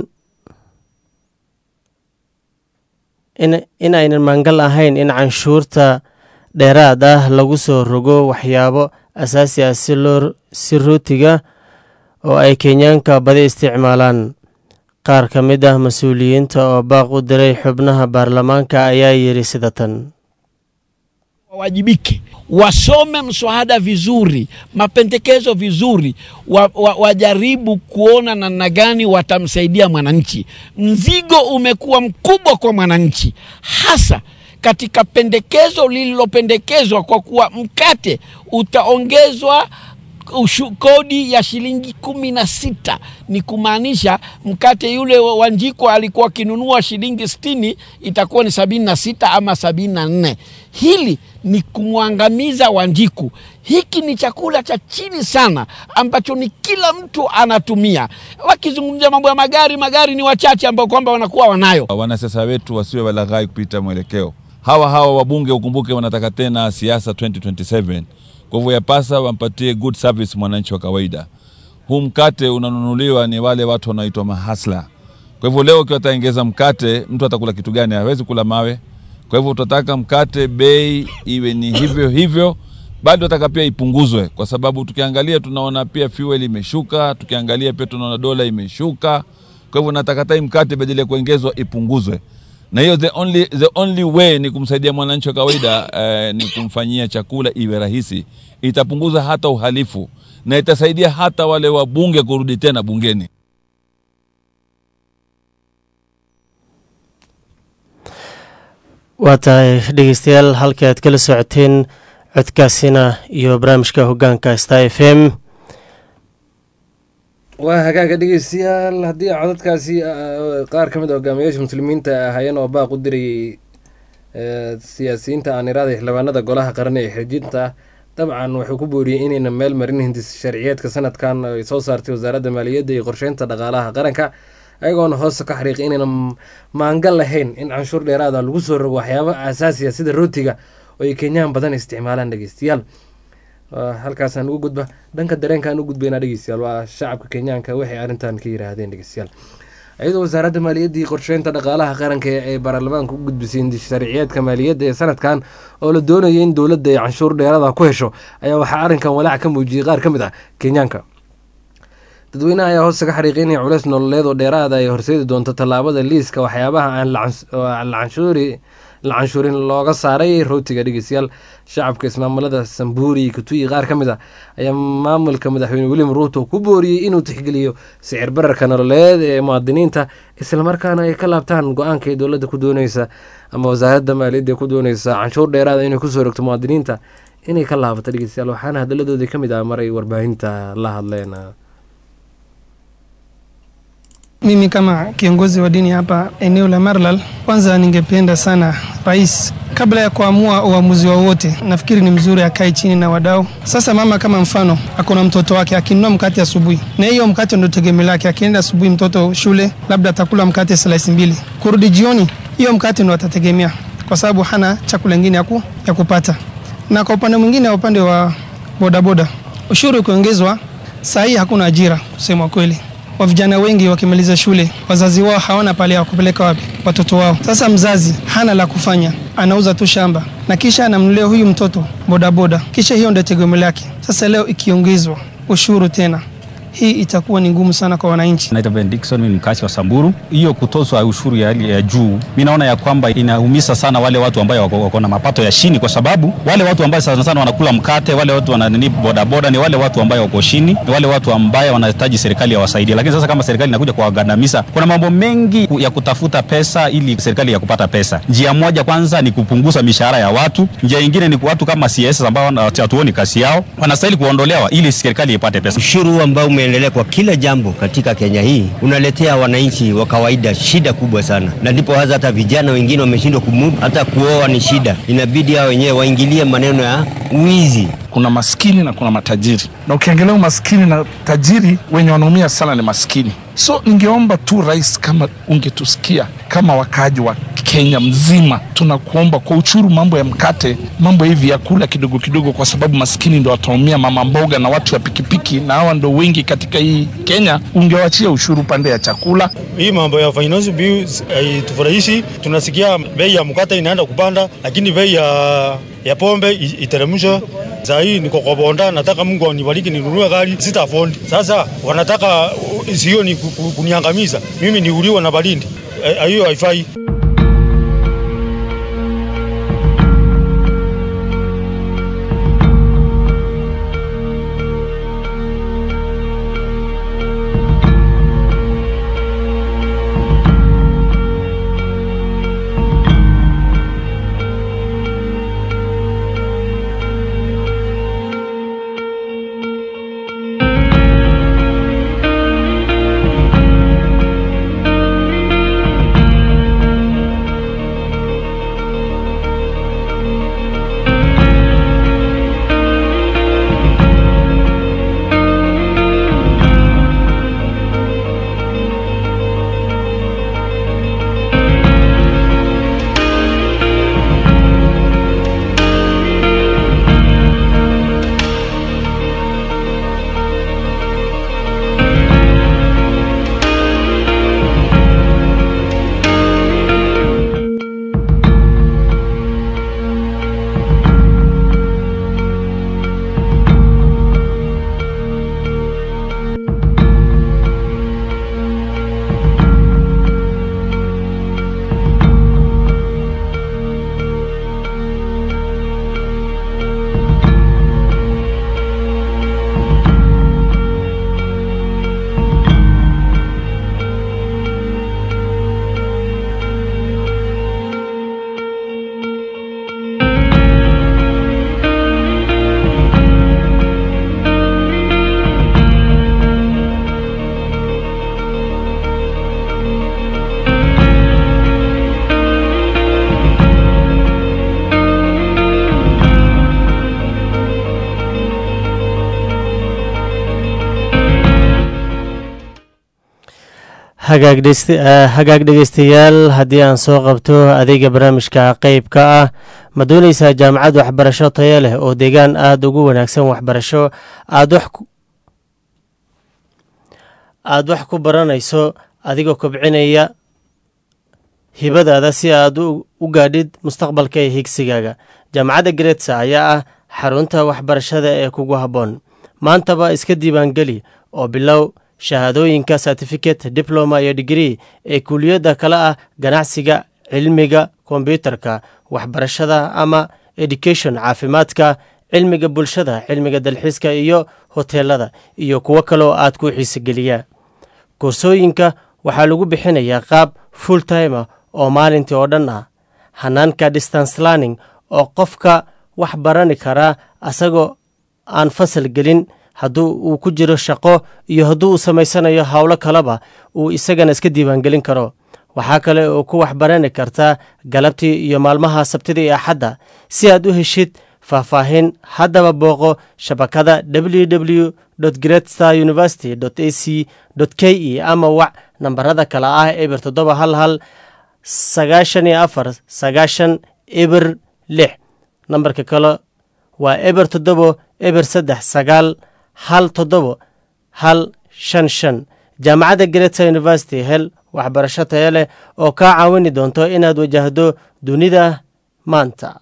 in aynan maangal ahayn in canshuurta dheeraad ah lagu soo rogo waxyaabo asaasi ah si rootiga oo ay kenyaanka badi isticmaalaan qaar ka mid ah mas-uuliyiinta oo baaq u diray xubnaha baarlamaanka ayaa yidhi sida tan wawajibike, wasome mswada vizuri, mapendekezo vizuri, wa, wa, wajaribu kuona namna gani watamsaidia mwananchi. Mzigo umekuwa mkubwa kwa mwananchi, hasa katika pendekezo lililopendekezwa kwa kuwa mkate utaongezwa ushu, kodi ya shilingi kumi na sita ni kumaanisha mkate yule wa wa Njiko alikuwa akinunua shilingi sitini itakuwa ni sabini na sita ama sabini na nne hili ni kumwangamiza Wanjiku. Hiki ni chakula cha chini sana ambacho ni kila mtu anatumia. Wakizungumzia mambo ya magari, magari ni wachache ambao kwamba wanakuwa wanayo. wanasiasa wetu wasiwe walaghai kupita mwelekeo. Hawa hawa wabunge ukumbuke, wanataka tena siasa 2027 kwa hivyo yapasa wampatie good service mwananchi wa kawaida. Huu mkate unanunuliwa ni wale watu wanaoitwa mahasla. Kwa hivyo leo ukiwa ataongeza mkate, mtu atakula kitu gani? Hawezi kula mawe. Kwa hivyo tutataka mkate bei iwe ni hivyo hivyo, bado nataka pia ipunguzwe, kwa sababu tukiangalia tunaona pia fuel imeshuka, tukiangalia pia tunaona dola imeshuka. Kwa hivyo nataka hata hii mkate badala ya kuongezwa ipunguzwe, na hiyo the only, the only way ni kumsaidia mwananchi wa kawaida eh, ni kumfanyia chakula iwe rahisi. Itapunguza hata uhalifu na itasaidia hata wale wabunge kurudi tena bungeni. waa tahay dhegeystayaal halkii aad kala socoteen codkaasina iyo barnaamijka hogaanka star f m waa hagaaga dhegeystayaal haddii codadkaasi ah, qaar ka mid a hogaamiyaasha muslimiinta ahaayeen oo baaq u dirayay eh, siyaasiyiinta aan iraada xildhibaanada golaha qaran ee xirjinta ah dabcan wuxuu ku booriyey inayna meel marin hindis sharciyeedka sanadkan ay soo saartay wasaaradda maaliyadda iyo qorsheynta dhaqaalaha qaranka ayagoona hoose ka xariiqay inayna m- maangal lahayn in canshuur dheeraada lagu soo rogo waxyaabo asaasiya sida rootiga oo ay kenyaan badan isticmaalaan dhegeystayaal Waa halkaasaan ugu gudba dhanka dareenkaan u gudbaynaa dhegeystayaal waa shacabka kenyaanka waxay arrintan ka yiraahdeen dhegeystayaal iyadoo wasaaradda maaliyadda iyo qorsheynta dhaqaalaha qaranka ee ay baarlamaanka u gudbisay sharciyeedka maaliyadda ee sanadkan oo la doonayay in dowladda ay canshuur dheerada ku hesho ayaa waxaa arrinkan walaac ka muujiyey qaar ka mid ah kenyaanka dadweynaha ayaa hoose ka xariiqay inay culeys nololeed oo dheeraada ay horseedi doonto tallaabada liiska waxyaabaha aan la cans- oo aan la canshuuri la canshuurin looga saaray rootiga dhegeystayaal shacabka ismaamulada sambuuri iyo kituyi qaar ka mid ah ayaa maamulka madaxweyne william ruuto ku booriyey inuu tixgeliyo sicir bararka nololeed ee muwaadiniinta islamarkaana ay ka laabtaan go-aanka ay dowladda ku dooneysa ama wasaaradda maaliyadda ku dooneysa canshuur dheeraada inay kusoo rogto muwaadiniinta inay ka laabato dhegeystayaal waxaana hadaladoodii ka mid ah maray warbaahinta la hadleen Mimi kama kiongozi wa dini hapa eneo la Marlal, kwanza ningependa sana rais, kabla ya kuamua uamuzi wowote, nafikiri ni mzuri akae chini na wadau. Sasa mama kama mfano ako na mtoto wake akinunua mkate asubuhi, na hiyo mkate ndio tegemeo lake. Akienda asubuhi mtoto shule, labda atakula mkate slice mbili, kurudi jioni hiyo mkate ndio atategemea, kwa sababu hana chakula ingine ya, ku, ya kupata. Na kwa upande mwingine, upande wa bodaboda, ushuru ukiongezwa, saa hii hakuna ajira kusema kweli wa vijana wengi wakimaliza shule, wazazi wao hawana pale ya kupeleka wapi watoto wao. Sasa mzazi hana la kufanya, anauza tu shamba na kisha anamnulia huyu mtoto bodaboda, kisha hiyo ndio tegemeo lake. Sasa leo ikiongezwa ushuru tena, hii itakuwa ni ngumu sana kwa wananchi. Naitwa Ben Dickson, mimi ni mkazi wa Samburu. Hiyo kutozwa ushuru ya hali ya juu, mi naona ya kwamba inaumiza sana wale watu ambao wako, wako na mapato ya chini, kwa sababu wale watu ambao sana sana wanakula mkate, wale watu wananini bodaboda, ni wale watu ambao wako chini, ni wale watu ambao wanahitaji serikali yawasaidie. Lakini sasa kama serikali inakuja kuwagandamiza, kuna mambo mengi ya kutafuta pesa ili serikali ya kupata pesa. Njia moja kwanza ni kupunguza mishahara ya watu, njia ingine ni watu kama CS ambao wana- hatuoni kazi yao, wanastahili kuondolewa ili serikali ipate pesa. Ushuru ambao umeendelea kwa kila jambo katika Kenya hii unaletea wananchi wa kawaida shida kubwa sana, na ndipo hasa hata vijana wengine wameshindwa kumudu, hata kuoa ni shida. Inabidi hao wenyewe waingilie maneno ya wizi. kuna maskini na kuna matajiri, na ukiangalia umaskini na tajiri, wenye wanaumia sana ni maskini. So ningeomba tu rais, kama ungetusikia kama wakaaji wa Kenya mzima, tunakuomba kwa uchuru, mambo ya mkate, mambo hivi vyakula kidogo kidogo, kwa sababu maskini ndo wataumia, mama mboga na watu wa pikipiki, na hawa ndo wengi katika hii Kenya. Ungewachia ushuru pande ya chakula. Hii mambo ya finance bills haitufurahishi. Tunasikia bei ya mkate inaenda kupanda, lakini bei ya, ya pombe i- iteremshwe. Saa hii niko kwa bonda, nataka Mungu anibariki ninunue gari, sita afford. Sasa wanataka uh, sio ni ku- ku- kuniangamiza mimi, niuliwe na baridi. Eh, Hiyo haifai. hagaag dhegeyst- eh, hagaag dhegeystayaal haddii aan soo qabto adeega barnaamijka qeybka ah ma dooneysaa jaamacad waxbarasho tayo leh oo deegaan aada ugu wanaagsan waxbarasho aada wax ku- aada wax ku baranayso adigoo kobcinaya hibadaada si aad u u gaadhid mustaqbalka ee higsigaaga jaamacadda gretsa ayaa ah xarunta waxbarashada ee kugu habboon maantaba iska diiwaangeli oo bilow shahaadooyinka certificate diploma iyo digrii ee kuliyadda kale ah ganacsiga cilmiga kombyutarka waxbarashada ama education caafimaadka cilmiga bulshada cilmiga dalxiiska iyo hoteelada iyo kuwo kaloo aad ku xiisogeliyaa koorsooyinka waxaa lagu bixinayaa qaab full timer oo maalintii oo dhan ah hanaanka distance learning oo qofka wax barani karaa asagoo aan fasal gelin hadduu uu ku jiro shaqo iyo hadduu uu samaysanayo howlo kaleba uu isagana iska diiwaangelin karo waxaa kale oo ku waxbarani kartaa galabtii iyo maalmaha sabtida iyo axadda si aad u heshid faahfaahin haddaba booqo shabakada www gretstar university a c k e ama wac nambarada kale ah eber toddoba hal hal sagaashan iyo afar sagaashan eber lix nambarka kale waa eber toddobo eber saddex sagaal hal toddobo hal shan shan jaamacadda greta university hel waxbarasho tayo leh oo kaa caawini doonto inaad wajahdo dunida maanta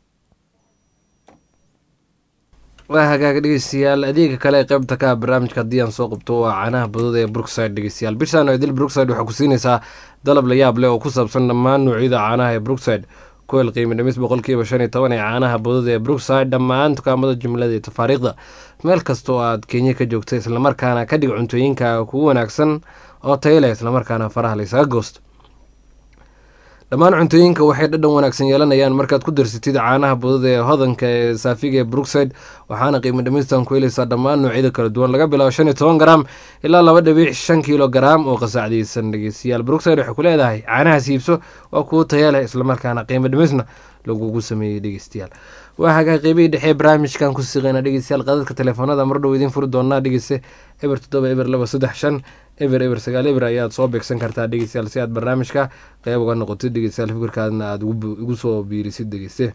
waa hagaag dhegeystayaal adeega kale ee qeybta ka ah barnaamijka haddii aan soo qabto waa caanaha badada ee brookside dhegeystayaal bishaan idil brookside waxaa ku siinaysaa dalab la yaab leh oo ku saabsan dhammaan noocyada caanaha ee brookside kuwel qiimo dhimis boqolkiiba shan iyo toban ee caanaha badada ee brookside dhammaan dukaamada jumlada iyo tafaariikhda meel kasta oo aad kenya ka joogta islamarkaana ka dhig cuntooyinka kugu wanaagsan oo tayo leh islamarkaana faraha laysaga goosto dhammaan cuntooyinka waxay dhadhan wanaagsan yeelanayaan markaad ku darsatid caanaha budada ee hodanka ee saafiga ee brookside waxaana qiimo dhimistan ku helaysaa dhammaan noocyada kala duwan laga bilaabo shan iyo toban garaam ilaa laba dhibic shan kiilo garaam oo qasaacdiyeysan dhegeystayaal brookside waxay ku leedahay caanahaas iibso waa kuwo taya leh islamarkaana qiimo dhimisna lagugu sameeyey dhegeystayaal waa hagaa qeybihii dhexe barnaamijkan ku siqeyna dhegeystayaal qadadka telefoonada mar dhow idiin furi doonaa dhegeyste eber toddoba eber laba saddex shan eber eber sagaal eber ayaad soo beegsan kartaa dhegeystayaal si aad barnaamijka qeyb uga noqotid dhegeystayaal fikirkaadna aada ugu soo biirisid dhegeyste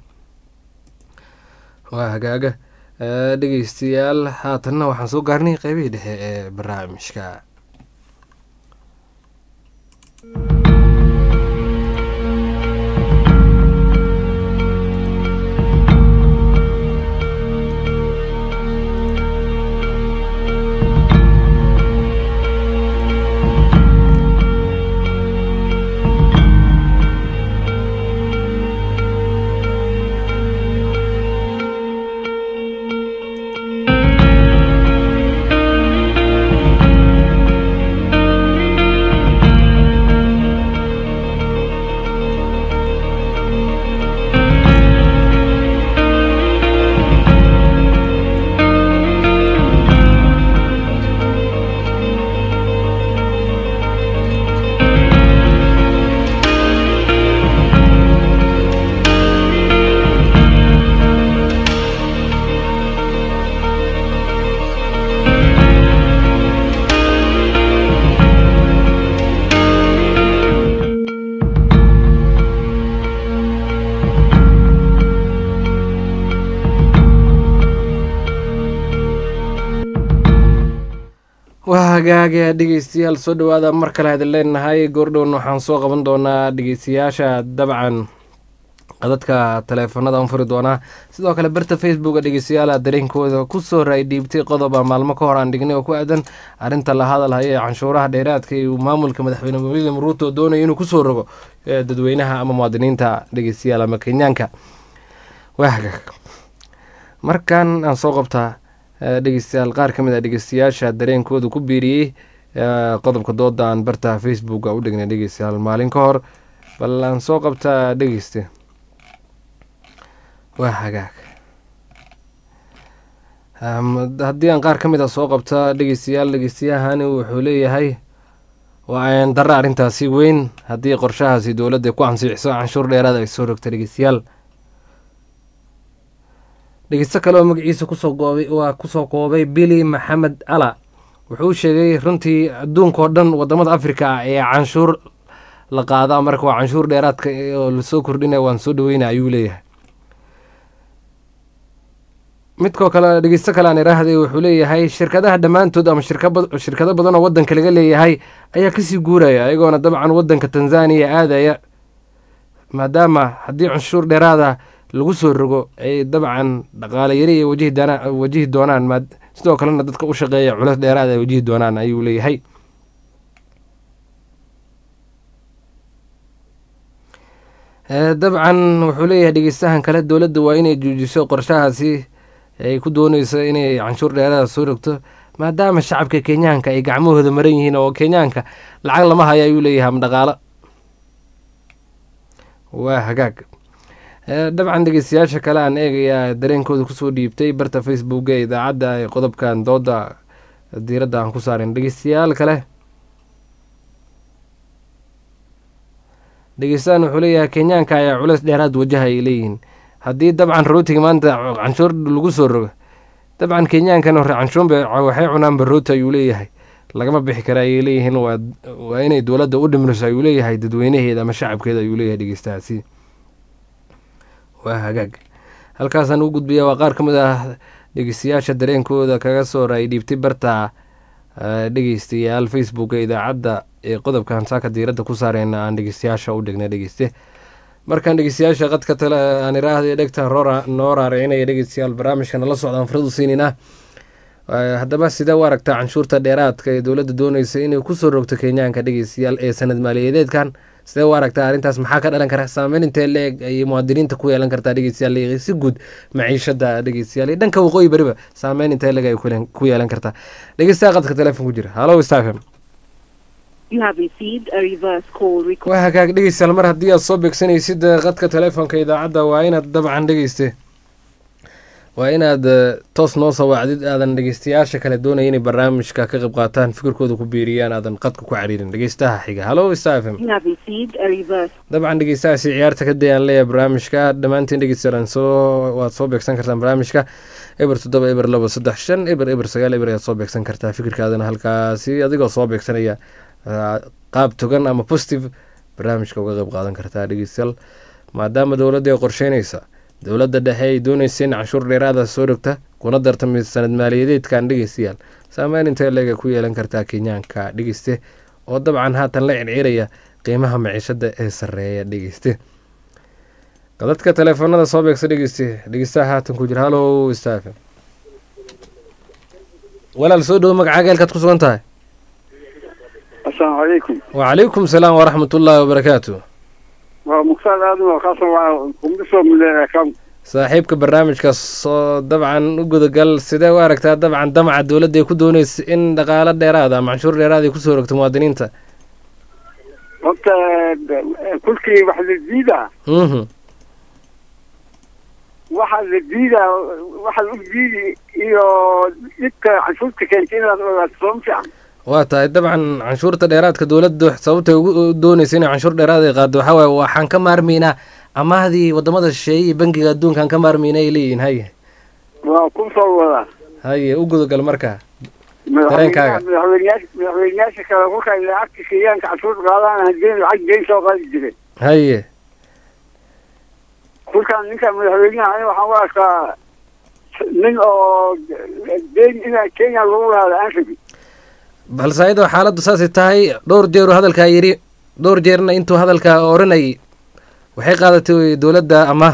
waa hagaaga dhegeystayaal haatanna waxaan soo gaarnay qeybihii dhexe ee barnaamijka waa hagaaga dhegeystayaal soo dhawaada mar kale hadin leenahay goordhown waxaan soo qaban doonaa dhegeystayaasha dabcan qadadka taleefanada aan furi doonaa sidoo kale barta facebooka dhegeystayaala dareenkooda kusoo raay dhiibtay qodoba maalmo ka hor aan dhignay oo ku aadan arrinta la hadalhaya ee canshuuraha dheeraadka iyo maamulka madaxweyne william ruuto doonaya inuu kusoo rogo dadweynaha ama muwaadiniinta dhegeystayaal ama kenyaanka waa hagaag markan aan soo qabtaa dhegeystayaal qaar ka mid a dhegeystayaasha dareenkooda ku biiriyey qodobka dooda aan barta facebooka u dhignay dhegeystayaal maalin ka hor bal aan soo qabtaa dhegeyste waa hagaag haddii aan qaar ka mid a soo qabta dhegeystayaal dhegeystayahani wuxuu leeyahay waa aan darra arrintaasi weyn haddii qorshahaasi dowladda ku ansixiso canshuur dheeraad ay soo rogta dhegeystayaal dhegeysto kale oo magaciisa kusoo goobay waa kusoo koobay bili maxamed ala wuxuu sheegay runtii adduunka oo dhan wadamada africa ah ee canshuur la qaadaa marka waa canshuur dheeraadka oo lasoo kordhinaya waan soo dhaweynaya ayuu leeyahay midkoo kale dhegeysto kale aan iraahday wuxuu leeyahay shirkadaha dhammaantood ama shirkaba- shirkado badan oo wadanka laga leeyahay ayaa kasii guuraya ayagoona dabcan wadanka tanzania aadaya maadaama haddii canshuur dheeraada lagu soo rogo ay dabcan dhaqaale yari ay wajihi doonaan wajihi doonaan maad sidoo kalena dadka u shaqeeya culeys dheeraada ay wajihi doonaan ayuu leeyahay Eh, dabcan wuxuu leeyahay dhegeystahan kale dowladda waa inay joojiso qorshahaasi ay ku dooneyso inay canshuur dheeraada soo rogto maadaama shacabka kenyaanka ay gacmahooda maran yihiin oo kenyaanka lacag lama hayo ayuu leeyahay ama dhaqaalo waa hagaag Eh, dabcan dhegeystayaasha kale aan eegayaa dareenkooda kusoo dhiibtay barta facebook ee idaacadda ee qodobkan dooda diiradda aan ku saarin dhegeystayaal kale dhegeystahan wuxuu leeyahay kenyaanka ayaa culeys dheeraad wajaha ay leeyihiin haddii dabcan rootiga maanta canshuur lagu soo rogo dabcan kenyaankan hore canshuurba waxay cunaanba rooti ayuu leeyahay lagama bixi kara ayay leeyihiin waa waa inay dowladda u dhimriso ayuu leeyahay dadweynaheeda ama shacabkeeda ayuu leeyahay dhegeystahaasi waa hagaag halkaasaan u gudbiya waa qaar ka mid ah dhegeystayaasha dareenkooda kaga soo raay dhiibtay barta eh, dhegeystayaal facebook ee idaacadda ee qodobkan saaka diiradda ku saareyna aan dhegeystayaasha u dhigna dhegeyste markaan dhegeystayaasha qadka tale aan iraahday dhegta roora noo raaracinaya dhegeystayaal barnaamijka nala socdaan faradu siinina Eh, haddaba sidee u aragtaa canshuurta dheeraadka ee dowladda dooneysa inay kusoo rogto kenyaanka dhegeystayaal ee sanad maaliyadeedkan sidee u aragtaa arrintaas maxaa ka dhalan kara saameyn intee leeg ayay muwaadiniinta ku yeelan kartaa dhegeystayaal iyo si guud maciishada dhegeystayaal iyo dhanka waqooyi beriba saameyn intee leeg ay ku yeelan- ku yeelan kartaa dhegeystaha qadka teleefon ku jira halo stafem You have received a reverse call request. waa hagaag dhegeystayaal mar haddii aad soo beegsanaysid eh, qadka telefoonka idaacadda waa inaad dabcan dhegeyste waa inaad eh, toos noo soo wacdid aadan dhegeystayaasha kale doonaya inay barnaamijka ka qayb qaataan fikirkooda ku biiriyaan aadan qadka ku cariirin dhegeystaha xiga halo stafem You have received a reverse. dabcan dhegeystahaasi ciyaarta ka dayaan leeyahay barnaamijka dhammaantiin dhegeystayaal soo waad soo beegsan kartaan barnaamijka eber toddoba eber labo saddex shan eber eber sagaal eber ayaad soo beegsan kartaa fikirkaadana halkaasi adigoo soo beegsanaya ah, qaab togan ama positive barnaamijka uga qayb qaadan kartaa dhegeystayaal maadaama dowladda ay qorsheynaysa dowladda dhexe ay doonaysa in canshuur dheeraada soo rogta kuna dartami sanad maaliyadeedkan dhegeystayaal saameyn intee leega ku yeelan kartaa kenyaanka dhegeyste oo dabcan haatan la circiraya qiimaha maciishada ee sareeya dhegeyste dadka teleefoonada soo beegsa dhegeyste dhegeystaha haatan ku jira halo staafe walaal soo dhowo magacaaga halkaad ku sugan tahay asalaamu calaykum wacalaykum salaam waraxmat ullaahi wabarakaatu waa mukhtaar aadan oo kaasoo waa kumdisoo muleeya kam saaxiibka barnaamijka soo dabcan u gudagal sidee u aragtaa dabcan damaca dowladda ay ku dooneysa in dhaqaalo dheeraada ama canshuur dheeraada ay kusoo rogto muwaadiniinta horta eh, kulkii wax la diidaa mhm waxa la diidaa waxa la diidi iyo dhibka canshuurta keenta inaad ogaato soo ma fiican waa tahay dabcan canshuurta dheeraadka dowladda sababtay ugu dooneysa inay canshuur dheeraad ay qaado waxaa waaye waxaan ka maarmaynaa amaahdii wadamada shisheeye iyo bangiga adduunkaan ka maarmayna ay leeyihiin haye waa ku soo wadaa haye u gudagal marka madaxweynaha Dareenkaaga. madaxweynayaasha madaxweynayaasha kale kolka ay lacagta kenyaanka canshuur qaadaan hadeen lacag deyn soo qaadi jireen haye kolkaan ninka madaxweynaha ani waxaan u arkaa nin oo deyn ina kenya lagu lahaada aan rabin balse ayadoo xaaladdu saasay tahay dhowr jeeru hadalkaa yidhi dhowr jeerna intuu hadalkaa odhanayay waxay qaadatay dowladda amaah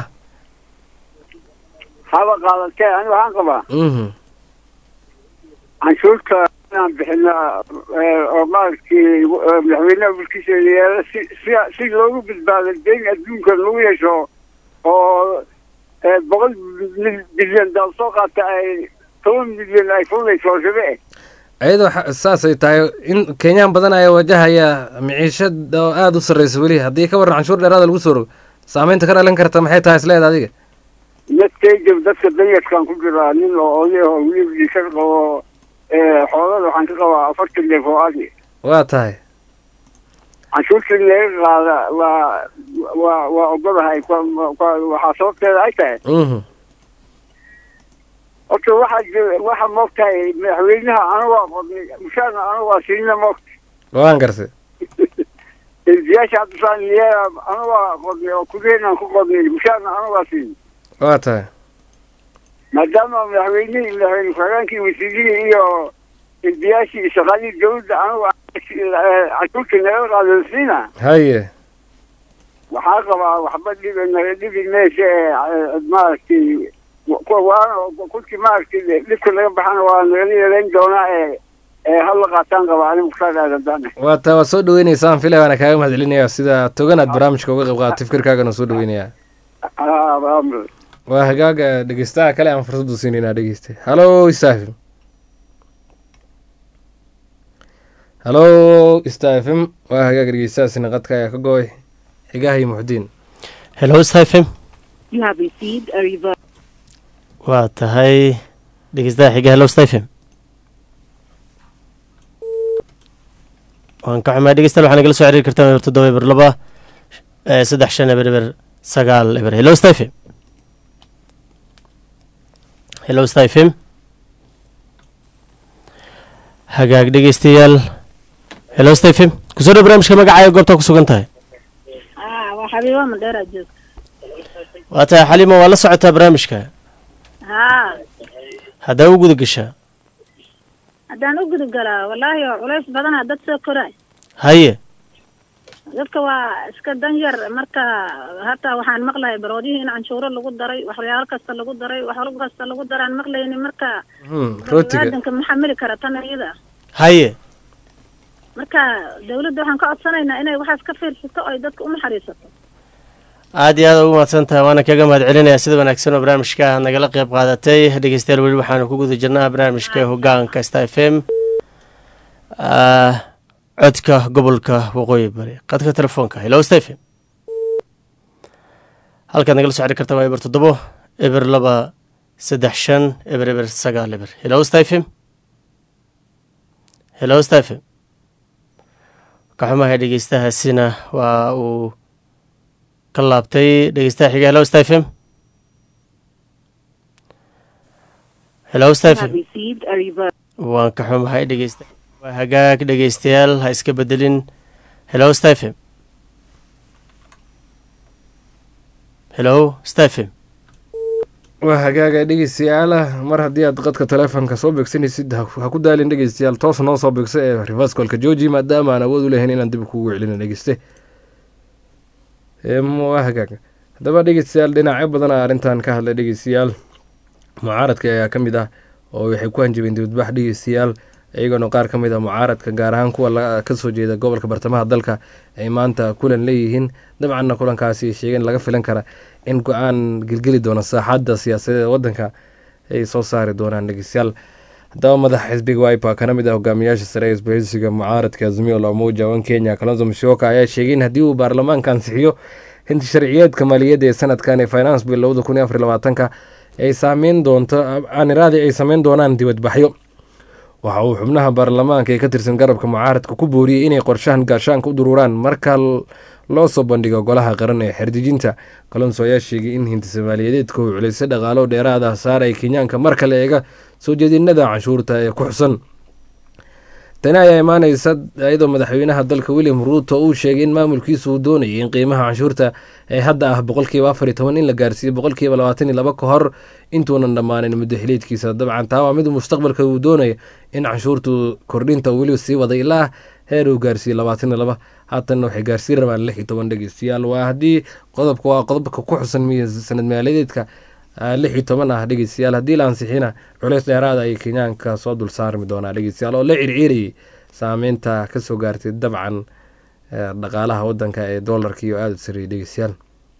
haba qaadatee ani waxaan qabaa mhm canshuurta inaan bixinaa eh, oo maaragtay eh, madaxweynaha bulkiisa yeela si si si loogu badbaado deyn adduunka lagu yeesho oo eh, boqol bil- bilyan daal soo qaata ay toban milyan ay fulayso rabe eh ayadoo xa- saasay tahay in kenyaan badan ayaa wajahaya miciishad oo aada u sarreysa weli haddii ka warran canshuur dheeraada lagu soo rogo saameynta ka dhalan karta maxay tahay isleeda adiga dadkayga dadka danyarkaan ku jiraa nin oo oday oo wiilkii ka qabo eh, xoolada waxaan ka qabaa afartan neef oo adi waa tahay canshuurtii laga qaada waa waa waa ogolahay kwa- kwa- waxaa sababteeda ay tahay mhm horta waxaa jira waxaa moogtahay madaxweynaha anigu waa qodnay mushaarna anigu waa siinna moogta waan gartay embiyaasha haddusaan yeela anigu waa qodnay oo kuleenaan ku qodnay mushaarna anigu waa siinay waa tahay maadaama madaxweynihii madaxweyne ku-xigeenkii wasiirihii iyo embiyaashii shaqaalihii dawladda anigu cashuurta naga qaadasiina haye waxaa qabaa waxba dhibi naga dhibi meesha ee maaragtay waana kulkii maaragtay dhibka laga baxana waa nagala yeelayn doonaa ee ee hal la qaataan qabaa anigu mukhtaar aadan waa taa waad soo dhaweyneysaan filay waana kaaga mahad celinaya sida toganaad barnaamijka uga qayb qaatay fikirkaagana soo dhaweynaya waa hagaaga dhegeystaha kale aan fursadu siinaynaa dhegeystay halo istafim halo istafim waa hagaaga dhegeystahaasina qadka ayaa ka go-ay xigaha iyo muxdiin hello stephen You have received a reverse. waa tahay dhegeystaha xiga hello stephen waan ka xumaa dhegeystayaal waxaa nagala soo xiriiri kartaa eber toddoba eber laba eh, saddex shan eber eber sagaal eber hello stephen hello stephen hagaag dhegeystayaal hello stephen kusoo dhow barnaamijka magacaaga goobtaa ku sugan tahay ah waa xabiibo mandheera joog waa tahay xalima waa la socotaa barnaamijka haa haddaa u guda gashaa haddaan u gudub galaa wallaahi oo culays badana dad soo koraay haye dadka waa iska dan yar marka hataa waxaan maqlahay baroodihii in canshuuro lagu daray waxyaalo kasta lagu daray wax kasta lagu daraan maqlayni marka rootiga baniaadanka ma xamili kara tan iyada haye marka dawladda waxaan ka codsanaynaa inay waxaas ka fiirsato oo ay dadka u naxariisato aad iyo aad ugu mahadsan tahay waana kaga mahad celinayaa sida wanaagsan oo barnaamijka aad nagala qayb qaadatay dhegeystayaal weli waxaanu ku guda jirnaa barnaamijka hogaanka sta f m ah, codka gobolka waqooyi bari qadka telefoonka hello stephen halkaad nagala soo xiri kartaa waa eber toddobo eber laba saddex shan eber eber sagaal eber hello stephen hello stephen ka xumahay dhegeystahaasina waa uu ka laabtay dhegeystaha xiga hello stephen hello You have stephen received a reverse. waan ka xumahay dhegeysta waa hagaag dhegeystayaal ha iska bedelin hello stephen hello stephen waa hagaaga dhegeystayaala mar haddii aad qadka telefoonka soo beegsanaysid ha ha ku daalin dhegeystayaal toos noo soo beegso ee rivaskolka georgi maadaama aan awood u lahayn inaan dib kugu celina dhegeyste Em, waa hagaaga haddaba dhegeystayaal dhinacyo badan aa arrintan ka hadlay dhegeystayaal mucaaradka ayaa ka mid ah oo waxay ku hanjabeen dibadbax dhegeystayaal iyagoona qaar ka mid ah mucaaradka gaar ahaan kuwa la- ka soo jeeda gobolka bartamaha dalka ay maanta kulan leeyihiin dabcanna kulankaasi sheegeen laga filan kara in go-aan gelgeli doona saaxadda siyaasadeed ee wadanka ay soo saari doonaan dhegeystayaal haddaba madaxa xisbiga wiper kana mid ah hogaamiyaasha sare ee isbahaysiga mucaaradka azimio la umoja wan kenya kalonzo musyoka ayaa sheegay in haddii uu baarlamaanka ansixiyo hinti sharciyeedka maaliyadda ee sanadkan ee finance bill labada kun iyo afar iyo labaatanka ay saameyn doonto aaniraadi ay sameyn doonaan dibadbaxyo waxa uu xubnaha baarlamaanka ee ka tirsan garabka mucaaradka ku booriyey inay qorshahan gaashaanka u duruuraan marka l- loo soo bandhigo golaha qaran ee xerdejinta kalonso ayaa sheegay in hinti soomaaliyeedka uu culaysa dhaqaalo dheeraad ah saaray kenyaanka mar kale eega soo jeedinada canshuurta ee ku xusan tani ayaa imaaneysa iyadoo madaxweynaha dalka william ruuto uu sheegay in maamulkiisu uu doonayay in qiimaha canshuurta ee hadda ah boqolkiiba afar iyo toban in la gaarsiiyo boqolkiiba labaatan iyo laba ka hor intuunan dhammaanin muddo xiliedkiisa dabcan taa waa mid mustaqbalka uu doonaya in canshuurtu kordhinta uu weliba sii waday ilaa heer uu gaarsiiyo labaatan iyo laba haatanna waxay gaarsiin rabaan lix iyo toban dhegeystayaal waa haddii qodobka waa qodobka ku xusan miya sanad maaliyadeedka ah, lix iyo toban ah dhegeystayaal haddii la ansixina culeys dheeraada ayay kenyaanka soo dul saarmi doonaa dhegeystayaal oo la circiirayay saameynta kasoo gaartay dabcan eh, dhaqaalaha wadanka ee doolarka iyo aada u sareeyay dhegeystayaal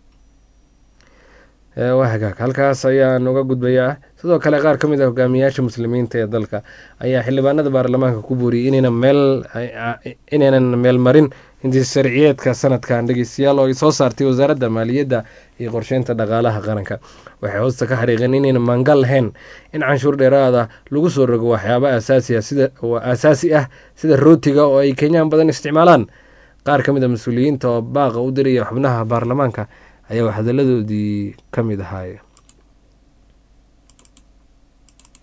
Eh, waa hagaag halkaas ayaan uga gudbayaa sidoo kale qaar ka mid ah hogaamiyaasha muslimiinta ee dalka ayaa xildhibaanada baarlamaanka ku booriyey inaynan meel inaynan meel marin intii sharciyeedka sanadkan dhegeystayaal oo ay soo saartay wasaaradda maaliyadda iyo qorsheynta dhaqaalaha qaranka waxay hoosta ka xariiqeen inaynan maangal lahayn in canshuur dheeraada lagu soo rogo waxyaaba asaasi ah sida oo asaasi ah sida rootiga oo ay kenyaan badan isticmaalaan qaar ka mid a mas-uuliyiinta oo baaqa u diraya xubnaha baarlamaanka ayaa wax hadaladoodii ka mid ahaay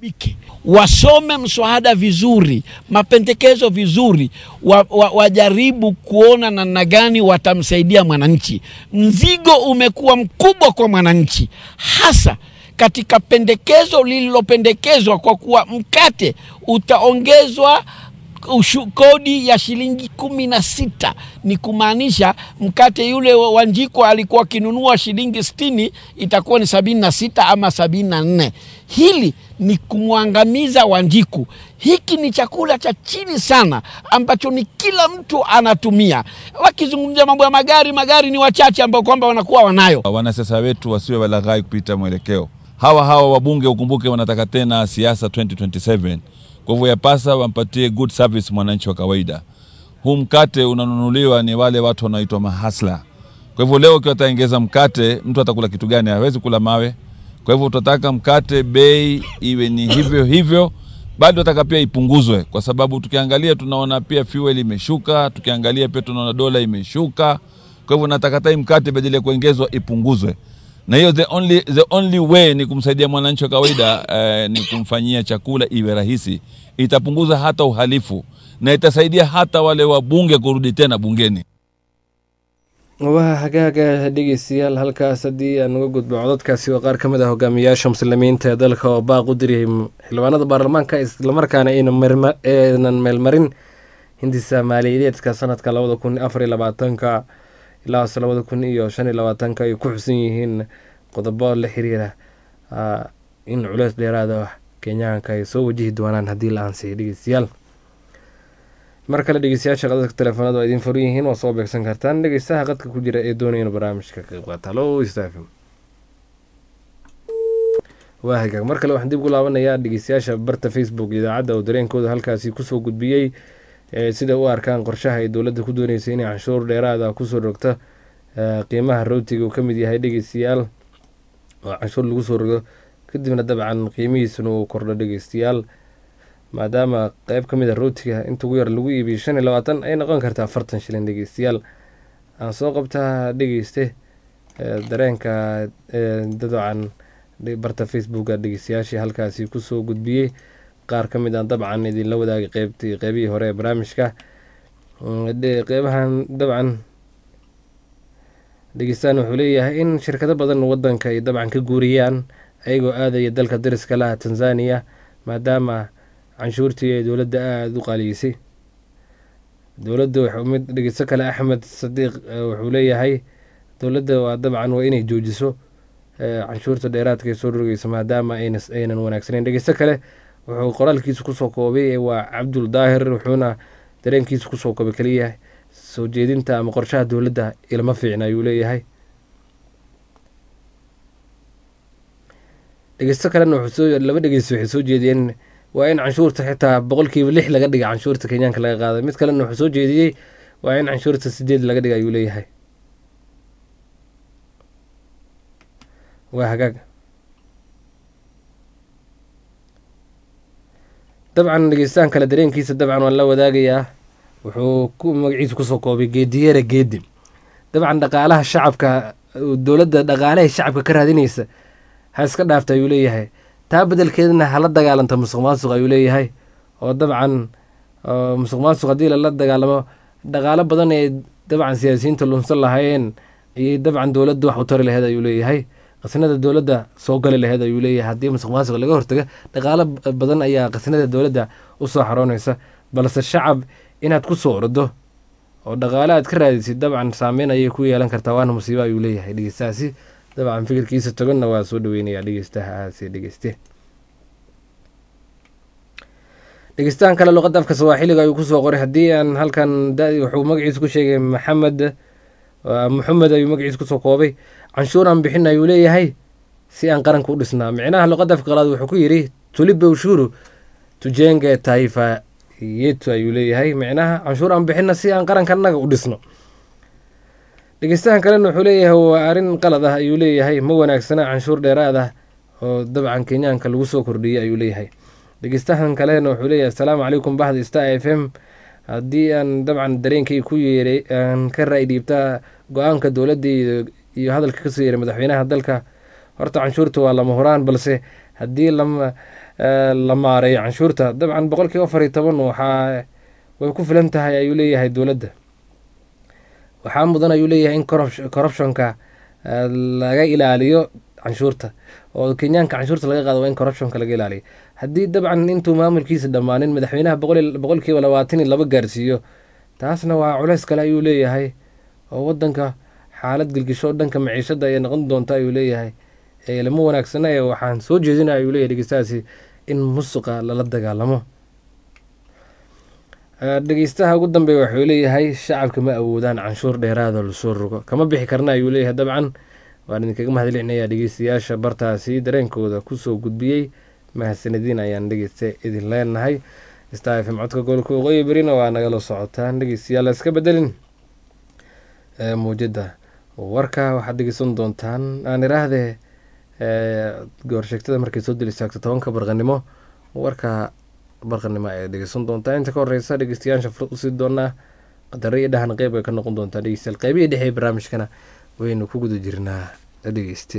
wajibike, wasome mswada vizuri, mapendekezo vizuri, wa, wa, wajaribu kuona namna gani watamsaidia mwananchi. Mzigo umekuwa mkubwa kwa mwananchi, hasa katika pendekezo lililopendekezwa kwa kuwa mkate utaongezwa ushu, kodi ya shilingi kumi na sita ni kumaanisha mkate yule wa Wanjiko alikuwa akinunua shilingi sitini itakuwa ni sabini na sita ama sabini na nne. Hili ni kumwangamiza Wanjiku. Hiki ni chakula cha chini sana ambacho ni kila mtu anatumia. Wakizungumzia mambo ya magari, magari ni wachache ambao kwamba wanakuwa wanayo. Wanasiasa wetu wasiwe walaghai kupita mwelekeo. Hawa hawa wabunge ukumbuke, wanataka tena siasa 2027 kwa hivyo yapasa wampatie good service mwananchi wa kawaida. Huu mkate unanunuliwa ni wale watu wanaoitwa mahasla. Kwa hivyo leo ukiwa ataongeza mkate, mtu atakula kitu gani? Hawezi kula mawe. Kwa hivyo tutataka mkate bei iwe ni hivyo hivyo, bado nataka pia ipunguzwe, kwa sababu tukiangalia tunaona pia fuel imeshuka, tukiangalia pia tunaona dola imeshuka. Kwa hivyo nataka hata hii mkate badala ya kuongezwa ipunguzwe na hiyo the only, the only way ni kumsaidia mwananchi wa kawaida eh, ni kumfanyia chakula iwe rahisi. Itapunguza hata uhalifu na itasaidia hata wale wabunge kurudi tena bungeni. waa hagaaga dhegeystayaal halkaas haddii aan uga gudbo codadkaasi waa qaar ka mid ah hogaamiyayaasha muslimiinta ee dalka oo baaq u diriyay xildhibaanada baarlamaanka islamarkaana aynan meelmarin hindisa maaliyadeedka sanadka labada kun afar iyo labaatanka ilaa labada kun iyo shan iyo labaatanka ay ku xusan yihiin qodobo la xiriira in culeys dheeraada kenyaanka ay soo wajihi doonaan haddii la aansiyo dhegeystayaal mar kale dhegeystayaasha qadadka telefoonada waa idiin furan yihiin waa soo beegsan kartaan dhegeystaha qadka ku jira ee doonaya inuu barnaamijka ka qayb qaata halo stafim waa hagaag mar kale waxaan dib ugu laabanayaa dhegeystayaasha barta facebook idaacadda oo dareenkooda halkaasi kusoo gudbiyey sida u arkaan qorshaha ay dowladda ku dooneysa inay canshuur dheeraada kusoo rogto qiimaha rootiga uu ka mid yahay dhegeystayaal oo canshuur lagu soo rogo kadibna dabcan qiimihiisuna uu kordho dhegeystayaal maadaama qeyb ka mid a rootiga inta ugu yar lagu iibiyo shan iyo labaatan ay noqon kartaa afartan shilin dhegeystayaal aan soo qabtaa dhegeyste dareenka dabcan barta facebooka dhegeystayaashii halkaasi kusoo gudbiyey qaar ka mid a dabcan idinla wadaagay qeybtii qeybihii hore ee barnaamijka qeybahan dabcan dhegeystaan wuxuu leeyahay in shirkado badan wadanka ay dabcan ka guuriyaan ayagoo aadaya dalka dariska laha tanzania maadaama canshuurtii ay dowladda aada u qaaliyeysay dowladda mid dhegeysto kale axmed sadiiq wuxuu leeyahay dowladda waa dabcan waa inay joojiso canshuurta dheeraadka ay soo rogeyso maadaama aynan wanaagsaneyn dhegeysto kale wuxuu qoraalkiisa kusoo koobay waa cabdul daahir wuxuuna dareenkiisa kusoo koobay kaliya soo jeedinta ama qorshaha dowladda ilma fiicna ayuu leeyahay dhegeysto kalena laba dhegeysto waxay soo jeediyeen waa in canshuurta xitaa boqolkiiba lix laga dhiga canshuurta kenyaanka laga qaaday mid kalena wuxuu soo jeediyey waa in canshuurta sideed laga dhiga ayuu leeyahay waa hagaag dabcan dhegeystaan kale dareenkiisa dabcan waan la wadaagayaa wuxuu ku magaciisa kusoo koobay geediyeera geedi dabcan dhaqaalaha shacabka dowladda dhaqaalahay shacabka ka raadinaysa ha iska dhaafta ayuu leeyahay taa bedelkeedana hala dagaalanta musuq maasuq ayuu leeyahay oo dabcan musuq maasuq haddii lala dagaalamo dhaqaalo badan ee dabcan siyaasiyiinta lunsan lahaayeen ayay dabcan dowladda wax u tari laheyd ayuu leeyahay qasnada dowladda soo gali laheyd ayuu leeyahay haddii musuq maasuq laga hortaga dhaqaalo badan ayaa qasnada dowladda usoo xaroonaysa balse shacab inaad ku soo ordo oo dhaqaale aad ka raadisid dabcan saameyn ayay ku yeelan kartaa waana musiibo ayuu leeyahay dhegeystahaasi dabcan fikirkiisa toganna waa soo dhaweynayaa dhegeystahaasi dhegeyste dhegeystahan kale luqadda afka sawaaxiliga ayuu kusoo qoray haddii aan halkan wuxuu magaciisa ku sheegay maxamed maxamed ayuu magaciisa kusoo koobay canshuur aan bixin ayuu leeyahay si aan qaranka u dhisnaa micnaha luqadda afka qalaad wuxuu ku yidhi tulibe ushuru tujenge taifa yetu ayuu leeyahay micnaha canshuur aan bixina si aan qaranka annaga u dhisno dhegeystahan kalena wuxuu leeyahay waa arrin qalad ah ayuu leeyahay ma wanaagsana canshuur dheeraad ah oo dabcan kenyaanka lagu soo kordhiyey ayuu leeyahay dhegeystahan kalena wuxuu leeyahay asalaamu calaykum bahda star f m haddii aan dabcan dareenkay ku yeeray aan ka ra-y dhiibtaa go-aanka dowladda iyo hadalka kasoo yeeray madaxweynaha dalka horta canshuurta waa lama huraan balse haddii lama la maareeyo canshuurta dabcan boqolkiiba afar iyo toban waxaa way ku filan tahay ayuu leeyahay dowladda waxaa mudan ayuu leeyahay in corruptionka laga ilaaliyo canshuurta oo kenyaanka canshuurta laga qaado waa in corruptionka laga ilaaliyo haddii dabcan intuu maamulkiisa dhammaanin madaxweynaha boqolkiiba labaatan iyo laba gaarsiiyo taasna waa culeys kale ayuu leeyahay oo wadanka xaalad gelgisho dhanka maciishada ayay noqon doonta ayuu leeyahay lama wanaagsana ee waxaan soo jeedina ayuu leeyahay dhegeystahaasi in musuqa lala dagaalamo dhegeystaha ugu dambeeya waxuu leeyahay shacabka ma awoodaan canshuur dheeraada lasoo rogo kama bixi karna ayuu leeyahay dabcan waan idinkaga mahadcelinayaa dhegeystayaasha bartaasi dareenkooda kusoo gudbiyey mahadsanadiin ayaan dhegeysta idin leenahay star f m codka gobolka waqooyi berina waa nagala socotaan dhegeystayaal iska bedelin muujada warka waxaad dhegeysan doontaan aan iraahdee goorsheegtada markay soo dil istaagto tobanka barqanimo warka barqanimo ayaad dhegeysan doontaa inta ka horeysa dhegeystayaasha furad usii doonaa qadaro iyo dhahan qeyb ay ka noqon doontaa dhegeystayaal qeybihii dhexe barnaamijkana waynu ku guda jirnaa dhegeyste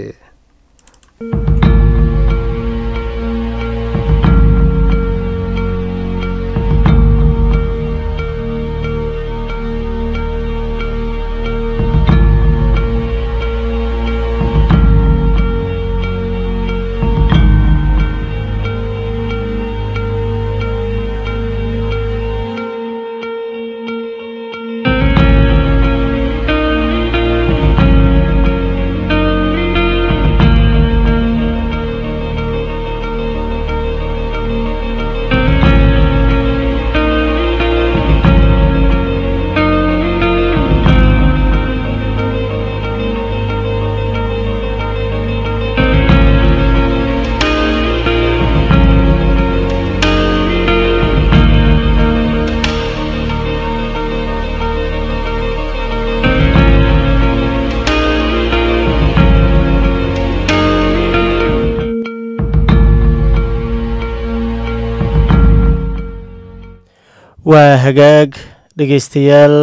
waa hagaag dhegeystayaal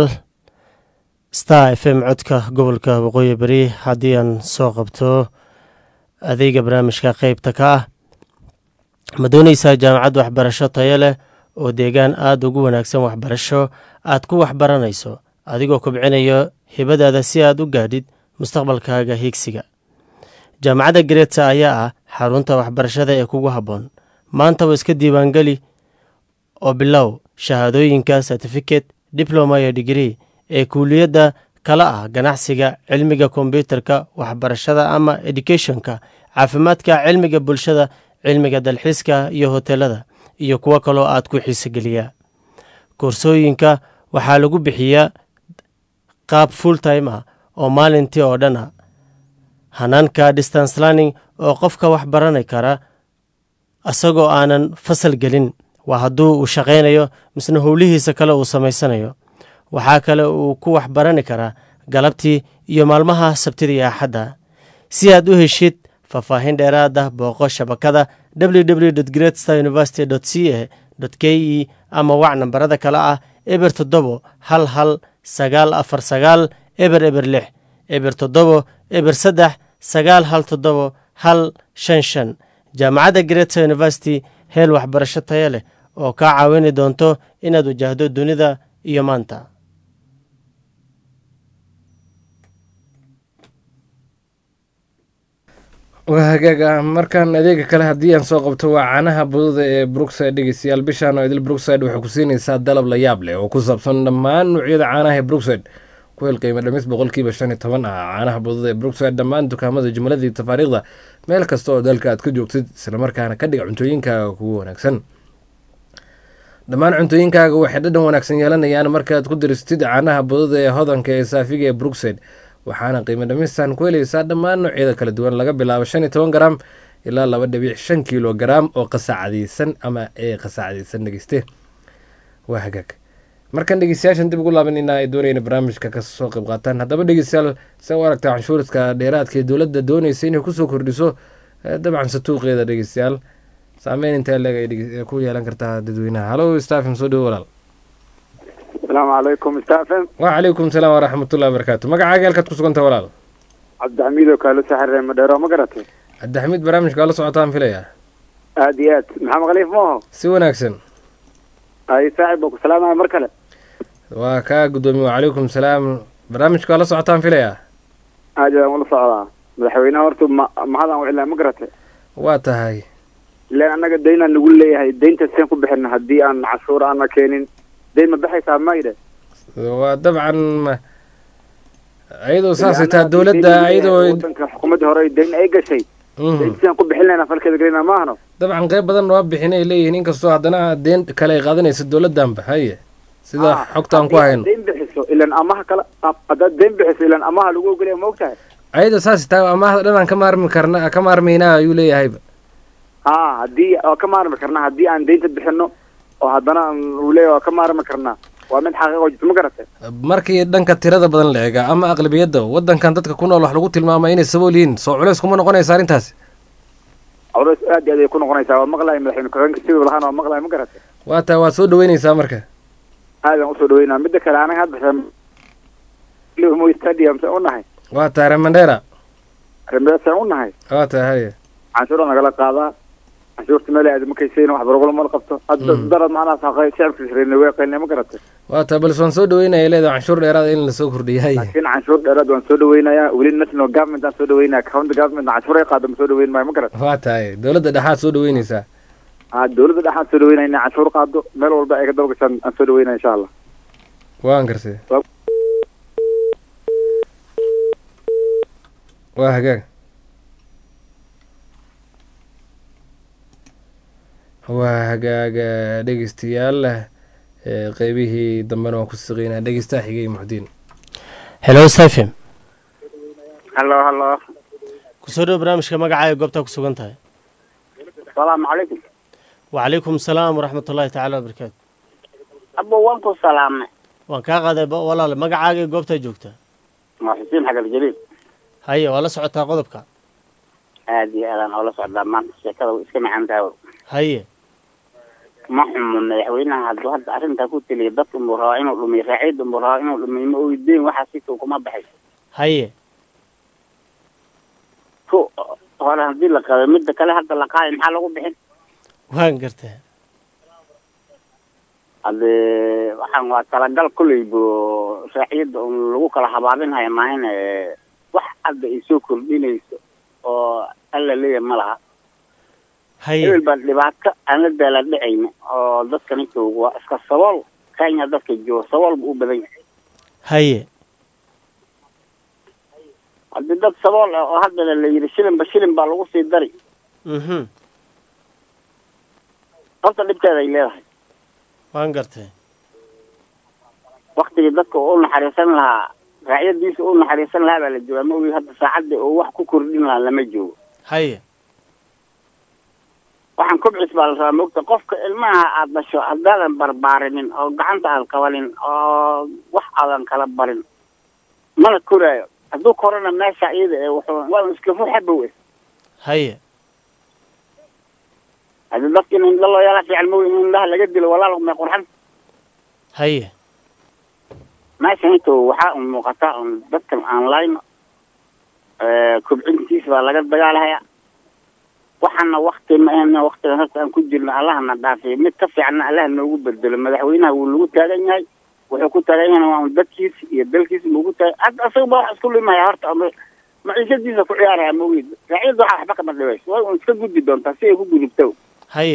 star f m codka gobolka waqooyi beri haddii aan soo qabto adeega barnaamijka qeybta ka ah ma dooneysaa jaamacad waxbarasho tayo leh oo deegaan aada ugu wanaagsan waxbarasho aad ku waxbaranayso adigoo kobcinayo hibadaada si aad u gaadhid mustaqbalkaaga hiigsiga jaamacadda gareedsa ayaa ah xarunta waxbarashada ee kugu habboon maantaba iska diiwaangeli oo bilow shahaadooyinka certificate diploma iyo digree ee kuuliyadda kala ah ganacsiga cilmiga kombyuutarka waxbarashada ama educationka caafimaadka cilmiga bulshada cilmiga dalxiiska iyo hoteelada iyo kuwo kaloo aad ku xiisogeliyaa koorsooyinka waxaa lagu bixiyaa qaab full time ah oo maalintii oo dhan ah hanaanka distance learning oo qofka wax barani kara isagoo aanan fasal gelin waa hadduu uu shaqaynayo misna howlihiisa kale uu samaysanayo waxaa kale uu ku waxbarani karaa galabtii iyo maalmaha sabtida iyo axadda si aad u heshid faahfaahin dheeraad ah booqo shabakada www great star university c a k e ama wac nambarada kale ah eber toddobo hal hal sagaal afar sagaal eber eber lix eber toddobo eber saddex sagaal hal toddobo hal shan shan jaamacadda greta university heel waxbarasho taya leh oo kaa caawini doonto inaad wajahdo dunida iyo maanta waa hagaaga markaan adeega kale haddii aan soo qabto waa caanaha budada ee brookside dhegeystayaal bishaan oo idil brookside waxay ku siinaysaa dalab la yaab leh oo ku saabsan dhammaan nuucyada caanaha ee brookside ku hel qiimo dhamis boqolkiiba shan iyo toban ah caanaha budada ee brookside dhammaan dukaamada jumladii tafaariikhda meel kasta oo dalka aad ka joogtid islamarkaana ka dhiga cuntooyinkaaga kugu wanaagsan dhammaan cuntooyinkaaga waxay dhadhan wanaagsan yeelanayaan markaad ku diristid caanaha budada ee hodanka ee saafiga ee brookside waxaana qiimo dhamistan ku helaysaa dhammaan noocyada kala duwan laga bilaabo shan iyo toban garaam ilaa laba dhibic shan kilo garaam oo qasaacadaysan ama ee qasaacadaysan dhegeyste waa hagaag markan dhegeystayaashan dib ugu laabanayna ay doonayna barnaamijka kasoo qayb qaataan haddaba dhegeystayaal se u aragtaa canshuuradka dheeraadka ee dowladda doonaysa inay kusoo kordhiso dabcan satuuqeeda dhegeystayaal saameyn intee leeg ay ku yeelan kartaa dadweynaha halo stafim soo dhowo walaal asalaamu calaykum stafem wacalaykum salaam waraxmatullahi wabarakaatu magacaaga halkaad ku suganta walaal cabdixamiid oo kaalo saxaree madheero ma garatay cabdixamiid barnaamijka waa la socotaan filaya aad iyo aad maxamed khaliif maaho si wanaagsan ay saaxib baa ku salaamaya mar kale waa kaa guddoomiye wacalaykum salaam barnaamijka waa la socotaan filaya aad baan ula socdaa madaxweynaha horta ma mahadaan u cilaa ma garate waa tahay ilaan annaga daynaan nagu leeyahay daynta seen ku bixin haddii aan cashuur aana keenin dayn ma baxaysaa mayde waa dabcan ma- ayadoo saasay tahay dowladda ayadoo wadanka xukuumadda hore dayn ay gashay daynta seen ku bixin laynaa falkeeda gelina maahno dabcan qayb badan waa bixin ay leeyihiin inkastoo haddana deen kale ay qaadanayso dowladdanba haye sida xogta aan ku hayno dayn bixiso ilaan amaha kala haddaad dayn bixiso ilaan amaha lagu ogolaya ma ogtahay ayadoo saas tahay amaahda dhan aan ka maarmi karna ka maarmaynaa ayuu leeyahayba ha haddii waa ka maarmi karnaa haddii aan daynta bixino oo haddana aan- uu leeyahay waa ka maarmi karnaa waa mid xaqiiqo jirto ma garate markii dhanka tirada badan la eega ama aqlabiyadda waddankan dadka ku nool wax lagu tilmaama inay sabool yihiin soo culeys kuma noqonaysa arrintaasi culays aad iyo aad ay ku noqonaysaa waa maqlaay madaxweyne ku-xigeenka siduu lahaana waa maqlaay ma garate waa tahay waa soo dhaweynaysaa marka aadaan usoo dhaweynaa midda kale anaga hadda mo stadium saan u nahay waa tahay remandera rembeesaan u nahay waa tahay haye canshuura nagala qaadaa canshuurta meel aad makaysayn wax barogolo mala qabto hadda Mm. darad macnaha saqay shacabka sireyna way qaylnay ma garate waa tahay balse waan soo dhaweynaya leedahay canshuur dheeraada in lasoo kordhiyo haye laakiin canshuur dheeraad waan soo dhaweynayaa weli national government aan soo dhaweynaya county government canshuur ay qaado ma soo dhaweyn maayo ma garate waa tahay dowladda dhexaad soo dhaweynaysaa ha dowladda dhexaan soo dhaweynaya inay canshuur qaado meel walba ay ka daba gashaan aan soo dhaweynaya insha allah waan garsay waa hagaag waa hagaaga dhegeystayaal ee qeybihii dambena waan ku siqeynaa dhegeystaa xigay muxdiin hello safim hallo hallo kusoo dhowo barnaamijka magacaaga goobtaa ku sugan tahay salaamu calaykum wacalaykum salaam waraxmatullaahi tacaala wabarakaatu abo waan ku salaamay waan kaa qaaday ba- walaale magacaaga iyo goobtaa joogtaa waa xuseen xagar jaliil haye waa la socotaa qodobka aad iyo aadaan oola socdaa maanta sheekada way iska macaan tahay haye ma xumo madaxweynaha hadduu hadda arrintaa ku teliya dadka unbuu rabaa inuu dhumiyo raaciidda unbuu rabaa inuu dhumiyo ma oydeyn waxaa situu kuma baxay haye ku hore haddii la qaaday midda kale hadda la qaaday maxaa lagu bixin waan gartaa haddee waxaan waa talagal kolley bu raaciidda un lagu kala habaabinhaya maahin wax hadda ay soo kordhinayso oo alla leeyahay ma laha haye hebel baan dhibaato aan la daala dhicayna oo dadkani joogo waa iska sabool kenya dadka joogo sabool bu u badan yahay haye haddii dad sabool ah oo haddana la yidhi shilinba shilin baa lagu sii dari mhm horta dhibkeeda ay leedahay waan gartay waktigii dadka u naxariisan lahaa raacyadiisa u naxariisan lahaa baa la joogaa ma ogi hadda saacadda oo wax ku kordhin lahaa lama joogo haye waxaan kubcis baa la rabaa mogta qofka ilmaha aad dhasho haddaadan barbaarinin oo gacanta aad qabanin oo wax aadan kala barin mana koraayo hadduu korona meesha iyada ee wuxuu waa iska ruuxabow eh haye haddii dadka in indha loo yeela fiican mogi in indhaha laga dilo walaal may qurxan haye meeshan inta waxaa un muuqataa un dadkan aan layno kobcintiis baa laga dagaalahaya waxaana wakti ma ahna waktigan horta aan ku jirno allahna dhaafiyo mid ka fiicna allah noogu bedelo madaxweynaha wuu lagu taagan yahay wuxuu ku taagan yahay waa un dadkiisa iyo dalkiisa muugu taagan hadda asaga ba wax isku limaya horta ama maciishadiisa ku ciyaaraya maogid raaciyadda waxaa waxba kama dhibayso way un iska gudbi doontaa si ay ku gudubto haye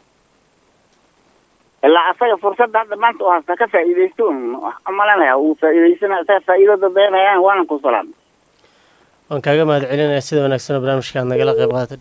ilaa asaga fursadda hadda maanta u hasta ka faa'iidaysto un malanaya wuu faa'iidaysana asaga faa'iido dabeynayaan waanan ku salaamay waan kaaga mahad celinayaa sida wanaagsan oo barnaamijka aad nagala qayb qaadatay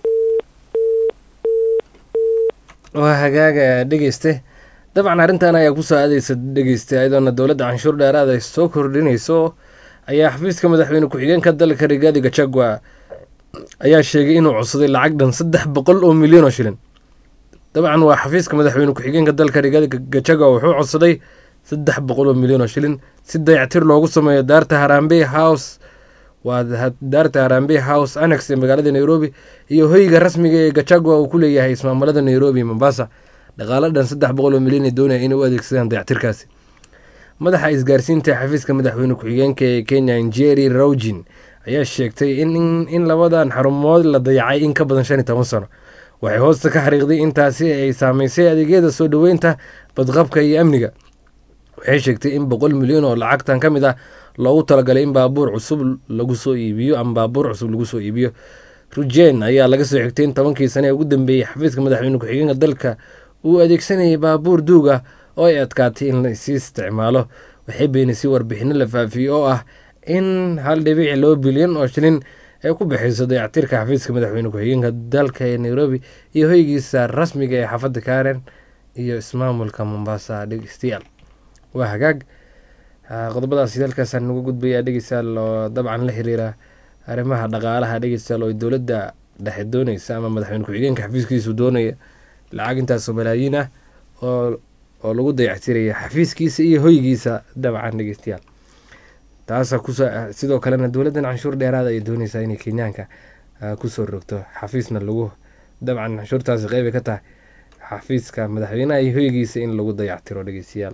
waa hagaaga dhegeyste dabcan arrintan ayaa kusoo aadaysa dhegeyste ayadoona dowladda canshuur dheeraad ay soo kordhinayso ayaa xafiiska madaxweyne ku-xigeenka dalka rigaadi gachagua ayaa sheegay inuu codsaday lacag dhan saddex boqol oo milyan oo shilin dabcan waa xafiiska madaxweyne ku-xigeenka dalka rigaadi gachagua wuxuu codsaday saddex boqol oo milyan oo shilin si dayactir loogu sameeyo daarta harambe house waa daarta harambe house annex ee magaalada nairobi iyo hoyga rasmiga ee gachagua uu ku leeyahay ismaamulada nairobi mombasa dhaqaalo dhan saddex boqol oo milyan ay doonaya inay u adeegsadaan dayactirkaasi madaxa isgaarsiinta xafiiska madaxweyne ku-xigeenka ee kenya njeri rawjin ayaa sheegtay in in labadan xarumood la dayacay in ka badan shan iyo toban sano waxay hoosta ka xariiqday intaasi ay saameysay adeegyada soo dhoweynta badqabka iyo amniga waxay sheegtay in boqol milyan oo lacagtan ka mid ah loogu talagalay in baabuur cusub lagu soo iibiyo ama baabuur cusub lagu soo iibiyo rujen ayaa laga soo xigtay in tobankii sane ee ugu dambeeyey xafiiska madaxweyne ku-xigeenka dalka uu adeegsanayay baabuur duug ah oo ay adkaatay in lasii isticmaalo waxay beenisay warbixino la faafiyey oo ah in hal dhibic laba bilyan oo shilin ay ku bixiyso dayactirka xafiiska madaxweyne ku-xigeenka dalka ee nairobi iyo hoygiisa rasmiga ee xaafadda karen iyo ismaamulka mombasa dhegeystayaal waa hagaag qodobadaasi halkaasaan nagu gudbayaa dhegeystayaal oo dabcan la xiriira arrimaha dhaqaalaha dhegeystayaal oo dowladda dhexe dooneysa ama madaxweyne ku-xigeenka xafiiskiisu doonaya lacag intaasoo malaayiin ah oo oo lagu dayactiraya xafiiskiisa iyo hoygiisa dabcan dhegeystayaal taasa kuso sidoo kalena dowladdan canshuur dheeraada ay dooneysaa inay kenyaanka kusoo rogto xafiisna lagu dabcan canshuurtaasi qeybay ka tahay xafiiska madaxweynaha iyo hoygiisa in lagu dayactiro dhegeystayaal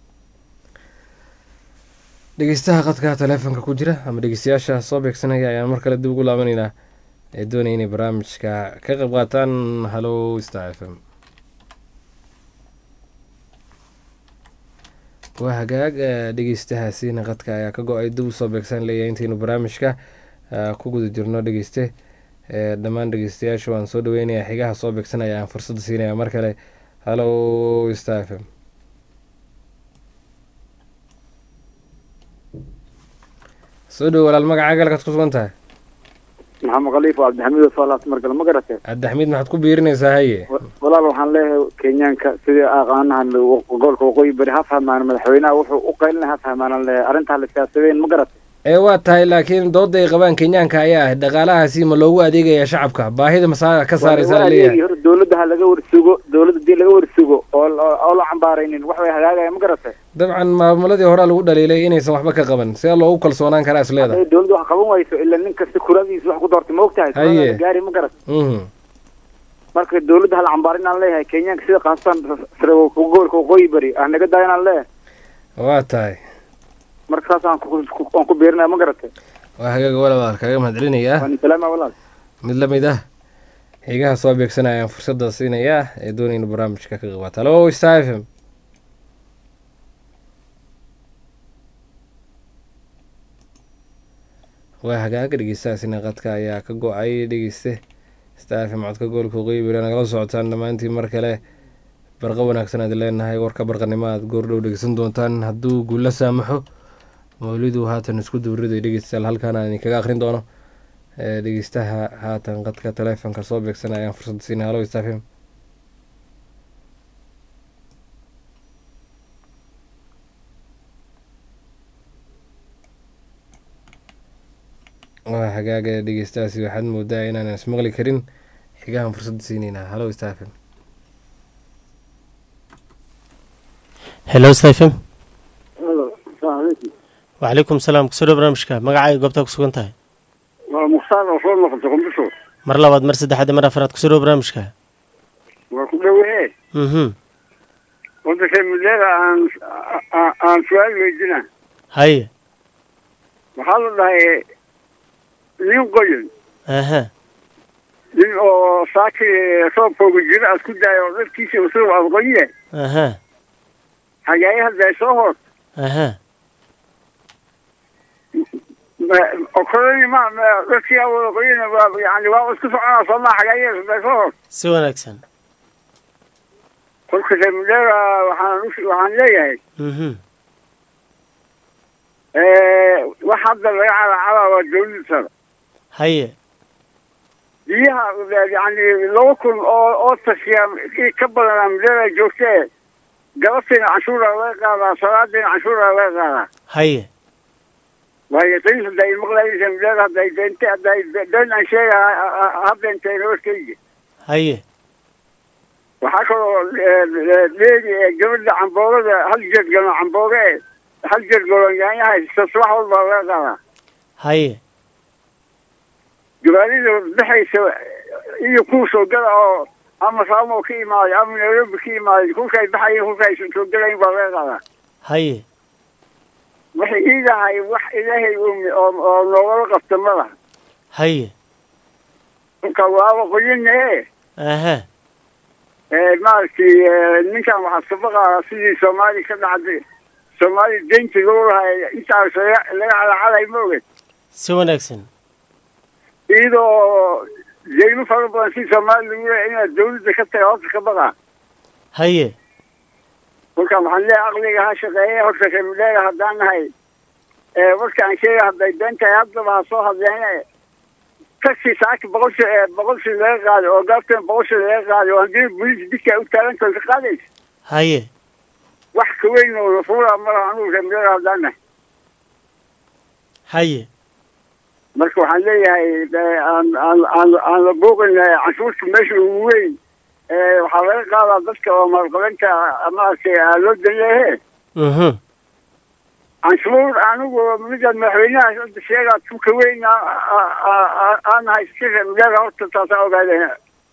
dhegeystaha qadka taleefonka ku jira ama dhegeystayaasha soo beegsanaya ayaan mar kale dib ugu laabanaynaa ee doonaya inay barnaamijka ka qayb qaataan hallo star f m waa hagaag dhegeystahaasiina qadka ayaa ka go-ay dib usoo beegsan leeyahay intaynu barnaamijka ku guda jirno dhegeyste dhammaan dhegeystayaasha waan soo dhaweynayaa xigaha soo beegsanaya aan fursadda siinaya mar kale hallo star f m soo dhowo walaal magacaaga halkaad ku sugan tahay maxamed khaliif oo cabdixamiid soolaas markale ma garatee cabdixamiid maxaad ku biirinaysaa haye walaal waxaan leeyahay kenyaanka sidii aqaanahan gobolka waqooyi bari ha fahmaan madaxweynaha wuxuu u qaylinay ha fahmaan leeyahay arrintaa la siyaasadeen ma garatee ee waa tahay laakiin dooda ay qabaan kenyaanka ayaa ah dhaqaalahaasi ma loogu adeegaya shacabka baahida masaa ka saaraysa la leeyahay hor dowladda ha laga warsugo dowladda hadii laga warsugo oo oo la cambaaraynin wax way hagaagaya ma garatee dabcan maamuladii horaa lagu dhaliilay inaysan waxba ka qaban see loogu kalsoonaan karaa is leedahay hadday dowladda wax qaban wayso ila nin kasta kuradiisa wax ku doortay ma ogtahay Haye. gaari ma garat mhm marka dowladda hala cambaarin aan leeyahay kenyaanka sida qaasatan sare gobolka waqooyi bari ah naga daayan aan leeyahay waa tahay marka saas aan ku- ku- aan ku beerinaya ma garatay waa hagaaga walaal kaga mahad celinayaa waan salaama walaal mid la mid ah xigaha soo beegsanaya ayaan fursadda siinayaa ee doonayna barnaamijka ka qabaata hallo star f m waa hagaaga dhegeystahaasina qadka ayaa ka go-ay dhegeyste star f m codka gobolka waqooyi bari nagala socotaan dhammaantiin mar kale barqa wanaagsan aad leenahay warka barqanimo aad goordhow dhegeysan doontaan hadduu guula saamaxo mawlidu haatan isku duuriday dhegeystayaal halkaan aan idinkaga akhrin doono ee dhegeystaha haatan qadka taleefonka soo beegsanaya ayaan fursad siinay hallo star f m waa hagaaga dhegeystahaasi waxaad moodaa inaanan ismaqli karin xigahan fursadda siineynaa hallo star f m hello stephen Halo, assalaamu calaykum. wacalaykum salaam kusoo dhow barnaamijka magacaaga goobtaa ku sugan tahay waa mukhtaar oo soo noqotay qundusho mar labaad mar saddexaad iyo mar afraad kusoo dhow barnaamijka waa ku dhowee mhm waddanka mudada aan aan- aan su-aal weydina haye waxaa la dhahay nin qoyan aha nin oo saaki roobkooga jiro aad ku daayo oo dharkiisa usoo aad qoye aha xagaaye hadda ay soo hoos aha okoloni ma ma- dadkii aan wada qoyena waa yani waa isku soconaa soo maa xagaaye hadda ay soo hoos si wanaagsan kolka reer mudada waxaan u- waxaan leeyahay mhm wax hadda laga calaacalaa waa dawladda sare haye biyaha yani laba kun oo oo tashiya i ka badanaa mudada joogtee galabtiina canshuura laga qaadaa salaadiina canshuura laga qaadaa haye waayo qiis hadda ay maqlaysa mudada hadda ay deente hadda ay been aan sheega habeentay nabadkeyga haye waxaa kaloo leedi ee gabadha camboogada hal jeed galo cambooge e hal jeed galo yaanyaha subax walba laga qaadaa haye gabaadida baxaysa iyo kuwa soo gala oo ama saamo ka imaaday ama nairobi ka imaaday kulkaay baxayeen kulkaay soo galayin baa laga qaadaa haye waxay iidahay wax ilaahay umi oo oo noogala qabta ma laha haye marka waaba qoyine aha maaragtay ninkan waxaa sabaqaa sidii soomaali ka dhacday soomaali deynta loo lahay intaas laga laga calacalay ma oged si wanaagsan iyadoo deymo fara badan si soomaali lagu leeyahay inaad dawladda ka taga horta ka baqaa haye marka waxaan leeyahay aqliga ha shaqeeye horta reemidheega haddaan nahay warka aan sheega hadday been tahay haddaba ha soo hadleene taxi saaki boqol shi boqol shi laga qaaday oo gaabtan boqol shi laga qaaday oo haddii bolis didka u taagan tahay ka qaadaysa haye wax ka weyn oo fuula malaha anugu reemidheega haddaan nahay haye marka waxaan leeyahay aan aan aan aan la booqin canshuurta meesha ugu weyn waxaa laga qaadaa dadka oo maalqabeynta maaragtay loo danleehe mhm canshuur anigu midaan madaxweynaha hadda sheegaa tuka weyn aan haysta reemidheega horta taasaan ogaadeen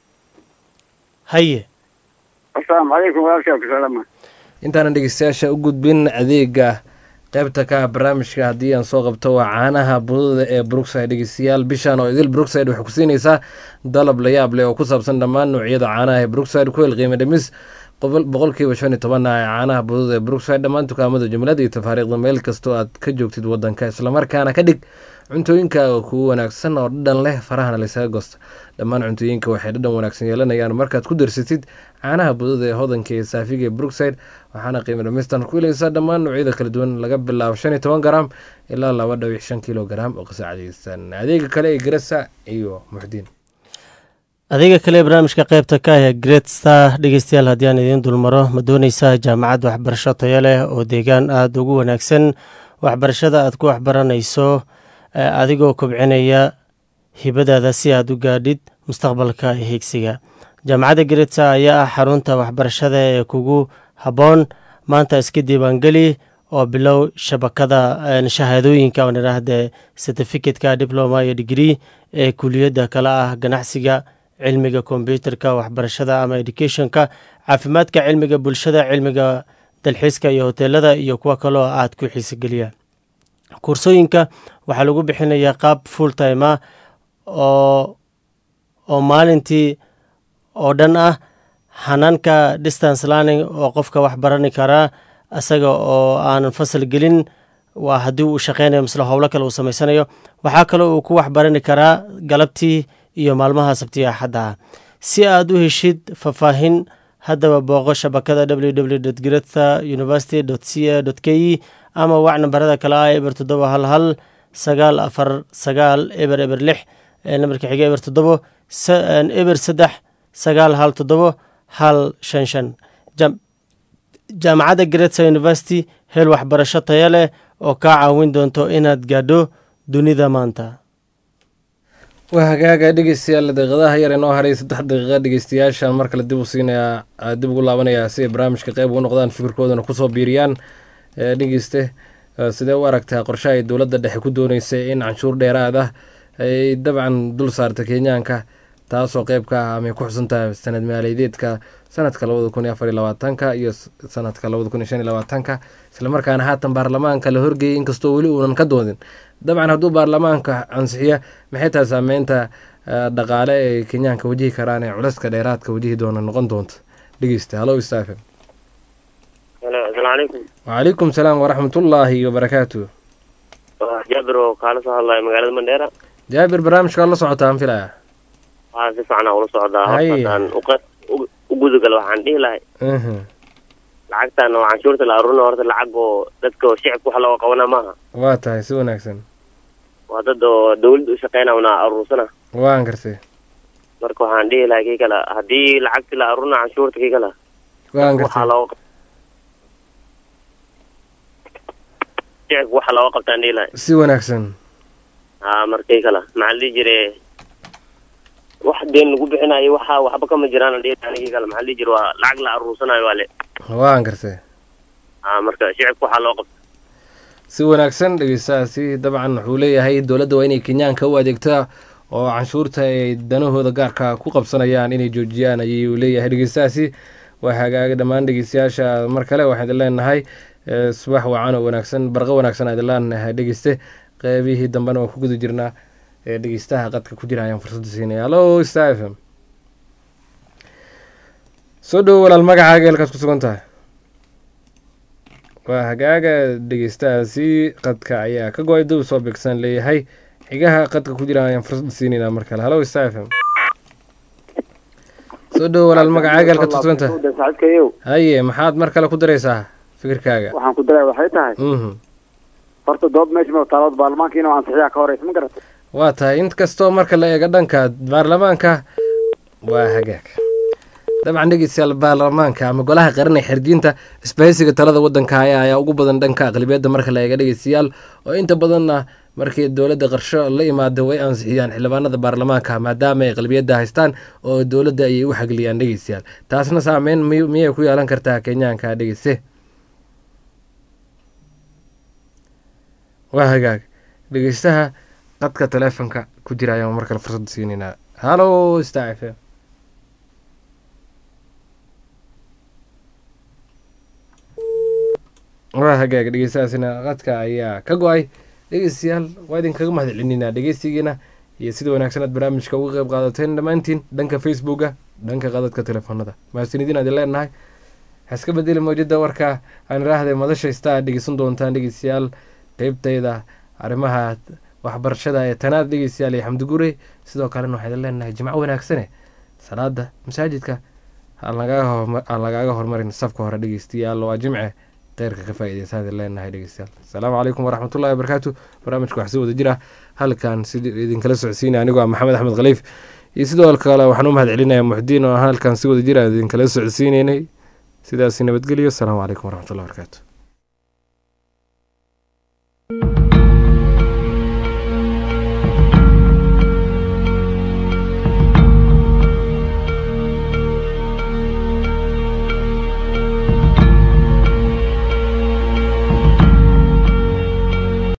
haye asalaamu calaykum walaalkaa kusalama intaanan dhegeystayaasha u gudbin adeega qaybta ka ah barnaamijka haddii aan soo qabto waa caanaha budada ee brookside dhegeystayaal bishan oo idil brookside waxay ku siinaysaa dalab la yaab leh oo ku saabsan dhammaan noocyada caanaha ee brookside ku hel qiimo dhimis boqolkiiba shan iyo toban ah ee caanaha budada ee brookside dhammaan dukaamada jumlada iyo tafaariiqda meel kastoo aad ka joogtid wadanka islamarkaana ka dhig cuntooyinkaaga kugu wanaagsan oo dhadhan leh farahana laysaga goosta dhammaan cuntooyinka waxay dhadhan wanaagsan yeelanayaan markaad ku darsatid caanaha budada ee hodanka ee saafiga ee brookside waxaana qiimo dhamistan ku helaysaa dhammaan noocyada kala duwan laga bilaabo shan iyo toban garam ilaa laba dhawic shan kilo garam oo qasacadaysan adeega kale ee garasa iyo muxdiin adeega kale ee barnaamijka qaybta ka ah ee great star dhegeystayaal haddii aan idiin dulmaro ma dooneysaa jaamacad waxbarasho tayo leh oo deegaan aada ugu wanaagsan waxbarashada aad ku waxbaranayso adigoo kobcinaya hibadaada si aad u gaadhid mustaqbalka higsiga jaamacadda greatsa ayaa ah xarunta waxbarashada ee kugu habboon maanta iska diiwaangeli oo bilow shabakada shahaadooyinka aan idhaahde certificatka diploma iyo degree ee kuliyadda kale ah ganacsiga cilmiga kombyuterka waxbarashada ama educationka caafimaadka cilmiga bulshada cilmiga dalxiiska iyo hoteelada iyo kuwa kaloo aad ku xiisogeliya kursooyinka waxaa lagu bixinayaa qaab full time ah oo oo maalintii oo dhan ah xanaanka distance learning oo qofka wax barani karaa isaga oo aanan fasal gelin waa haddii uu shaqeynayo misle howlo kale uu samaysanayo waxaa kaloo uu ku waxbarani karaa galabtii iyo maalmaha sabtiga axadda ah si aad u heshid faahfaahin haddaba booqo shabakada www greta university c a k e ama wac nambarada kale ah eber toddoba hal hal sagaal afar sagaal eber eber lix nambarka xiga eber toddobo eber saddex sagaal hal toddobo hal shan shan jaamacadda greta university hel waxbarasho taya leh oo kaa caawin doonto inaad gaadho dunida maanta waa hagaaga dhegeystayaal daqiiqadaha yar inoo haray saddex daqiiqa dhegeystayaashan mar kale dib u siinayaa dib ugu laabanayaa si ay barnaamijka qeyb ugu noqdaan fikirkoodana kusoo biiriyaan dhegeyste sidee u aragtaa qorshaha ay dowladda dhexe ku dooneysay in canshuur dheeraad ah ay dabcan dul saarta kenyaanka taasoo qeyb ka ah amay ku xusan tahay sanad maaliyadeedka sanadka labada kun iyo afar iyo labaatanka iyo sanadka labada kun iyo shan iyo labaatanka islamarkaana haatan baarlamaanka la horgeeyay inkastoo weli uunan ka doodin dabcan hadduu baarlamaanka ansixiya maxay tahay saameynta dhaqaale ee kenyaanka wajihi karaan ee culayska dheeraadka wajihi doona noqon doonta dhegeysta halo istaafe asalaamu calaykum wacalaykum salaam waraxmatullaahi wabarakaatu jaabir oo kaala soo hadlaya magaalada mandheera jaabir barnaamijka la socotaa aan filaya waxaa si fiican ula socdaa Haye. hortaan u gudagal waxaan dhihi lahay lacagtan oo canshuurta la aruurina horta lacag oo dadka oo shicibka wax looga qabana maaha waa tahay si wanaagsan waa dad oo dawladda u shaqeyna una aruursana waan gartay marka waxaan dhihi lahay kii kale haddii lacagti la aruurina canshuurta kii kale waan waxaa gartay looga shicibka waxa looga qabtaan dhihi lahay si wanaagsan haa marka kii kale maxaa la dhihi jire wax deen lagu bixinayo waxa waxba kama jiraan dhihi lahay kii kale maxaa la dhihi jire waa lacag la aruursanayo waa le waan gartay haa marka shicibka waxaa loo qabta si wanaagsan dhegeystahaasi dabcan wuxuu leeyahay dowladda waa inay kenyaanka u adeegtaa oo canshuurta ay danahooda gaarka ku qabsanayaan inay joojiyaan ayuu leeyahay dhegeystahaasi waa hagaaga dhammaan dhegeystayaasha mar kale waxaan idin leenahay eh, subax wacan oo wanaagsan barqo wanaagsan aan idin leenahay dhegeyste qeybihii dambena waan ku guda jirnaa ee dhegeystaha qadka ku jira ayaan fursadda siinaya hallo star f m soo dhowo walaal magacaaga eelkaad ku sugan tahay waa hagaaga dhegeystahaasi qadka ayaa ka go-ay dib soo beegsan leeyahay xigaha qadka ku jira ayaan fursad siinaynaa mar kale halo star f m soo dhowo walaal magacaaga eelkaad ku sugan tahay saaxiibkayow haye maxaad mar kale ku daraysaa fikirkaaga waxaan ku daray waxay tahay mhm horta dood meesha ma taalood baarlamaanka inuu ansixiyaa ka horeysa ma garata waa tahay in kastoo marka la eego dhanka baarlamaanka waa hagaag dabcan dhegeystayaal baarlamaanka ama golaha qaran ee xerdiinta isbahaysiga talada wadanka haya ayaa ugu badan dhanka aqlibiyadda marka la eega dhegeystayaal oo inta badanna markii dowladda qarsho la imaado way ansixiyaan xildhibaanada baarlamaanka maadaama ay aqlibiyadda haystaan oo dowladda ayay u xagliyaan dhegeystayaal taasna saameyn mi- miyay ku yeelan kartaa kenyaanka dhegeyste waa hagaag dhegeystaha qadka taleefonka ku jira ayaan mar kale fursad siinaynaa halo star f m waa hagaag dhegeystahaasina qadka ayaa ka go-ay dhegeystayaal waa idinkaga mahad celinina dhegeystigiina iyo sida wanaagsan aad barnaamijka uga qeyb qaadateen dhammaantiin dhanka facebooka dhanka qadadka telefoonada mahadsanidin aad leenahay haska bedeli mawjada warka aan iraahday madashaysta aad dhegeysan doontaan dhegeystayaal qeybtayda arrimaha waxbarashada ee tanaad dhegeystayaal iyo xamdi gure sidoo kalena waxaa idin leenahay jimco wanaagsane salaada masaajidka aan lagaaga horma- aan lagaaga hormarin safka hore dhegeystayaal waa jimce kheyrka ka faa'iideysaan idin leenahay dhegeystayaal asalaamu calaykum waraxmatullahi wabarakaatu barnaamijka wax si wada jira halkan sidii idinkala socodsiinaya anigoo ah maxamed axmed khaliif iyo sidoo kale waxaan u mahad celinayaa muxdiin oo halkan si wada jira idinkala socodsiineynay sidaasi nabadgelyo asalaamu calaykum waraxmatullahi wabarakaatu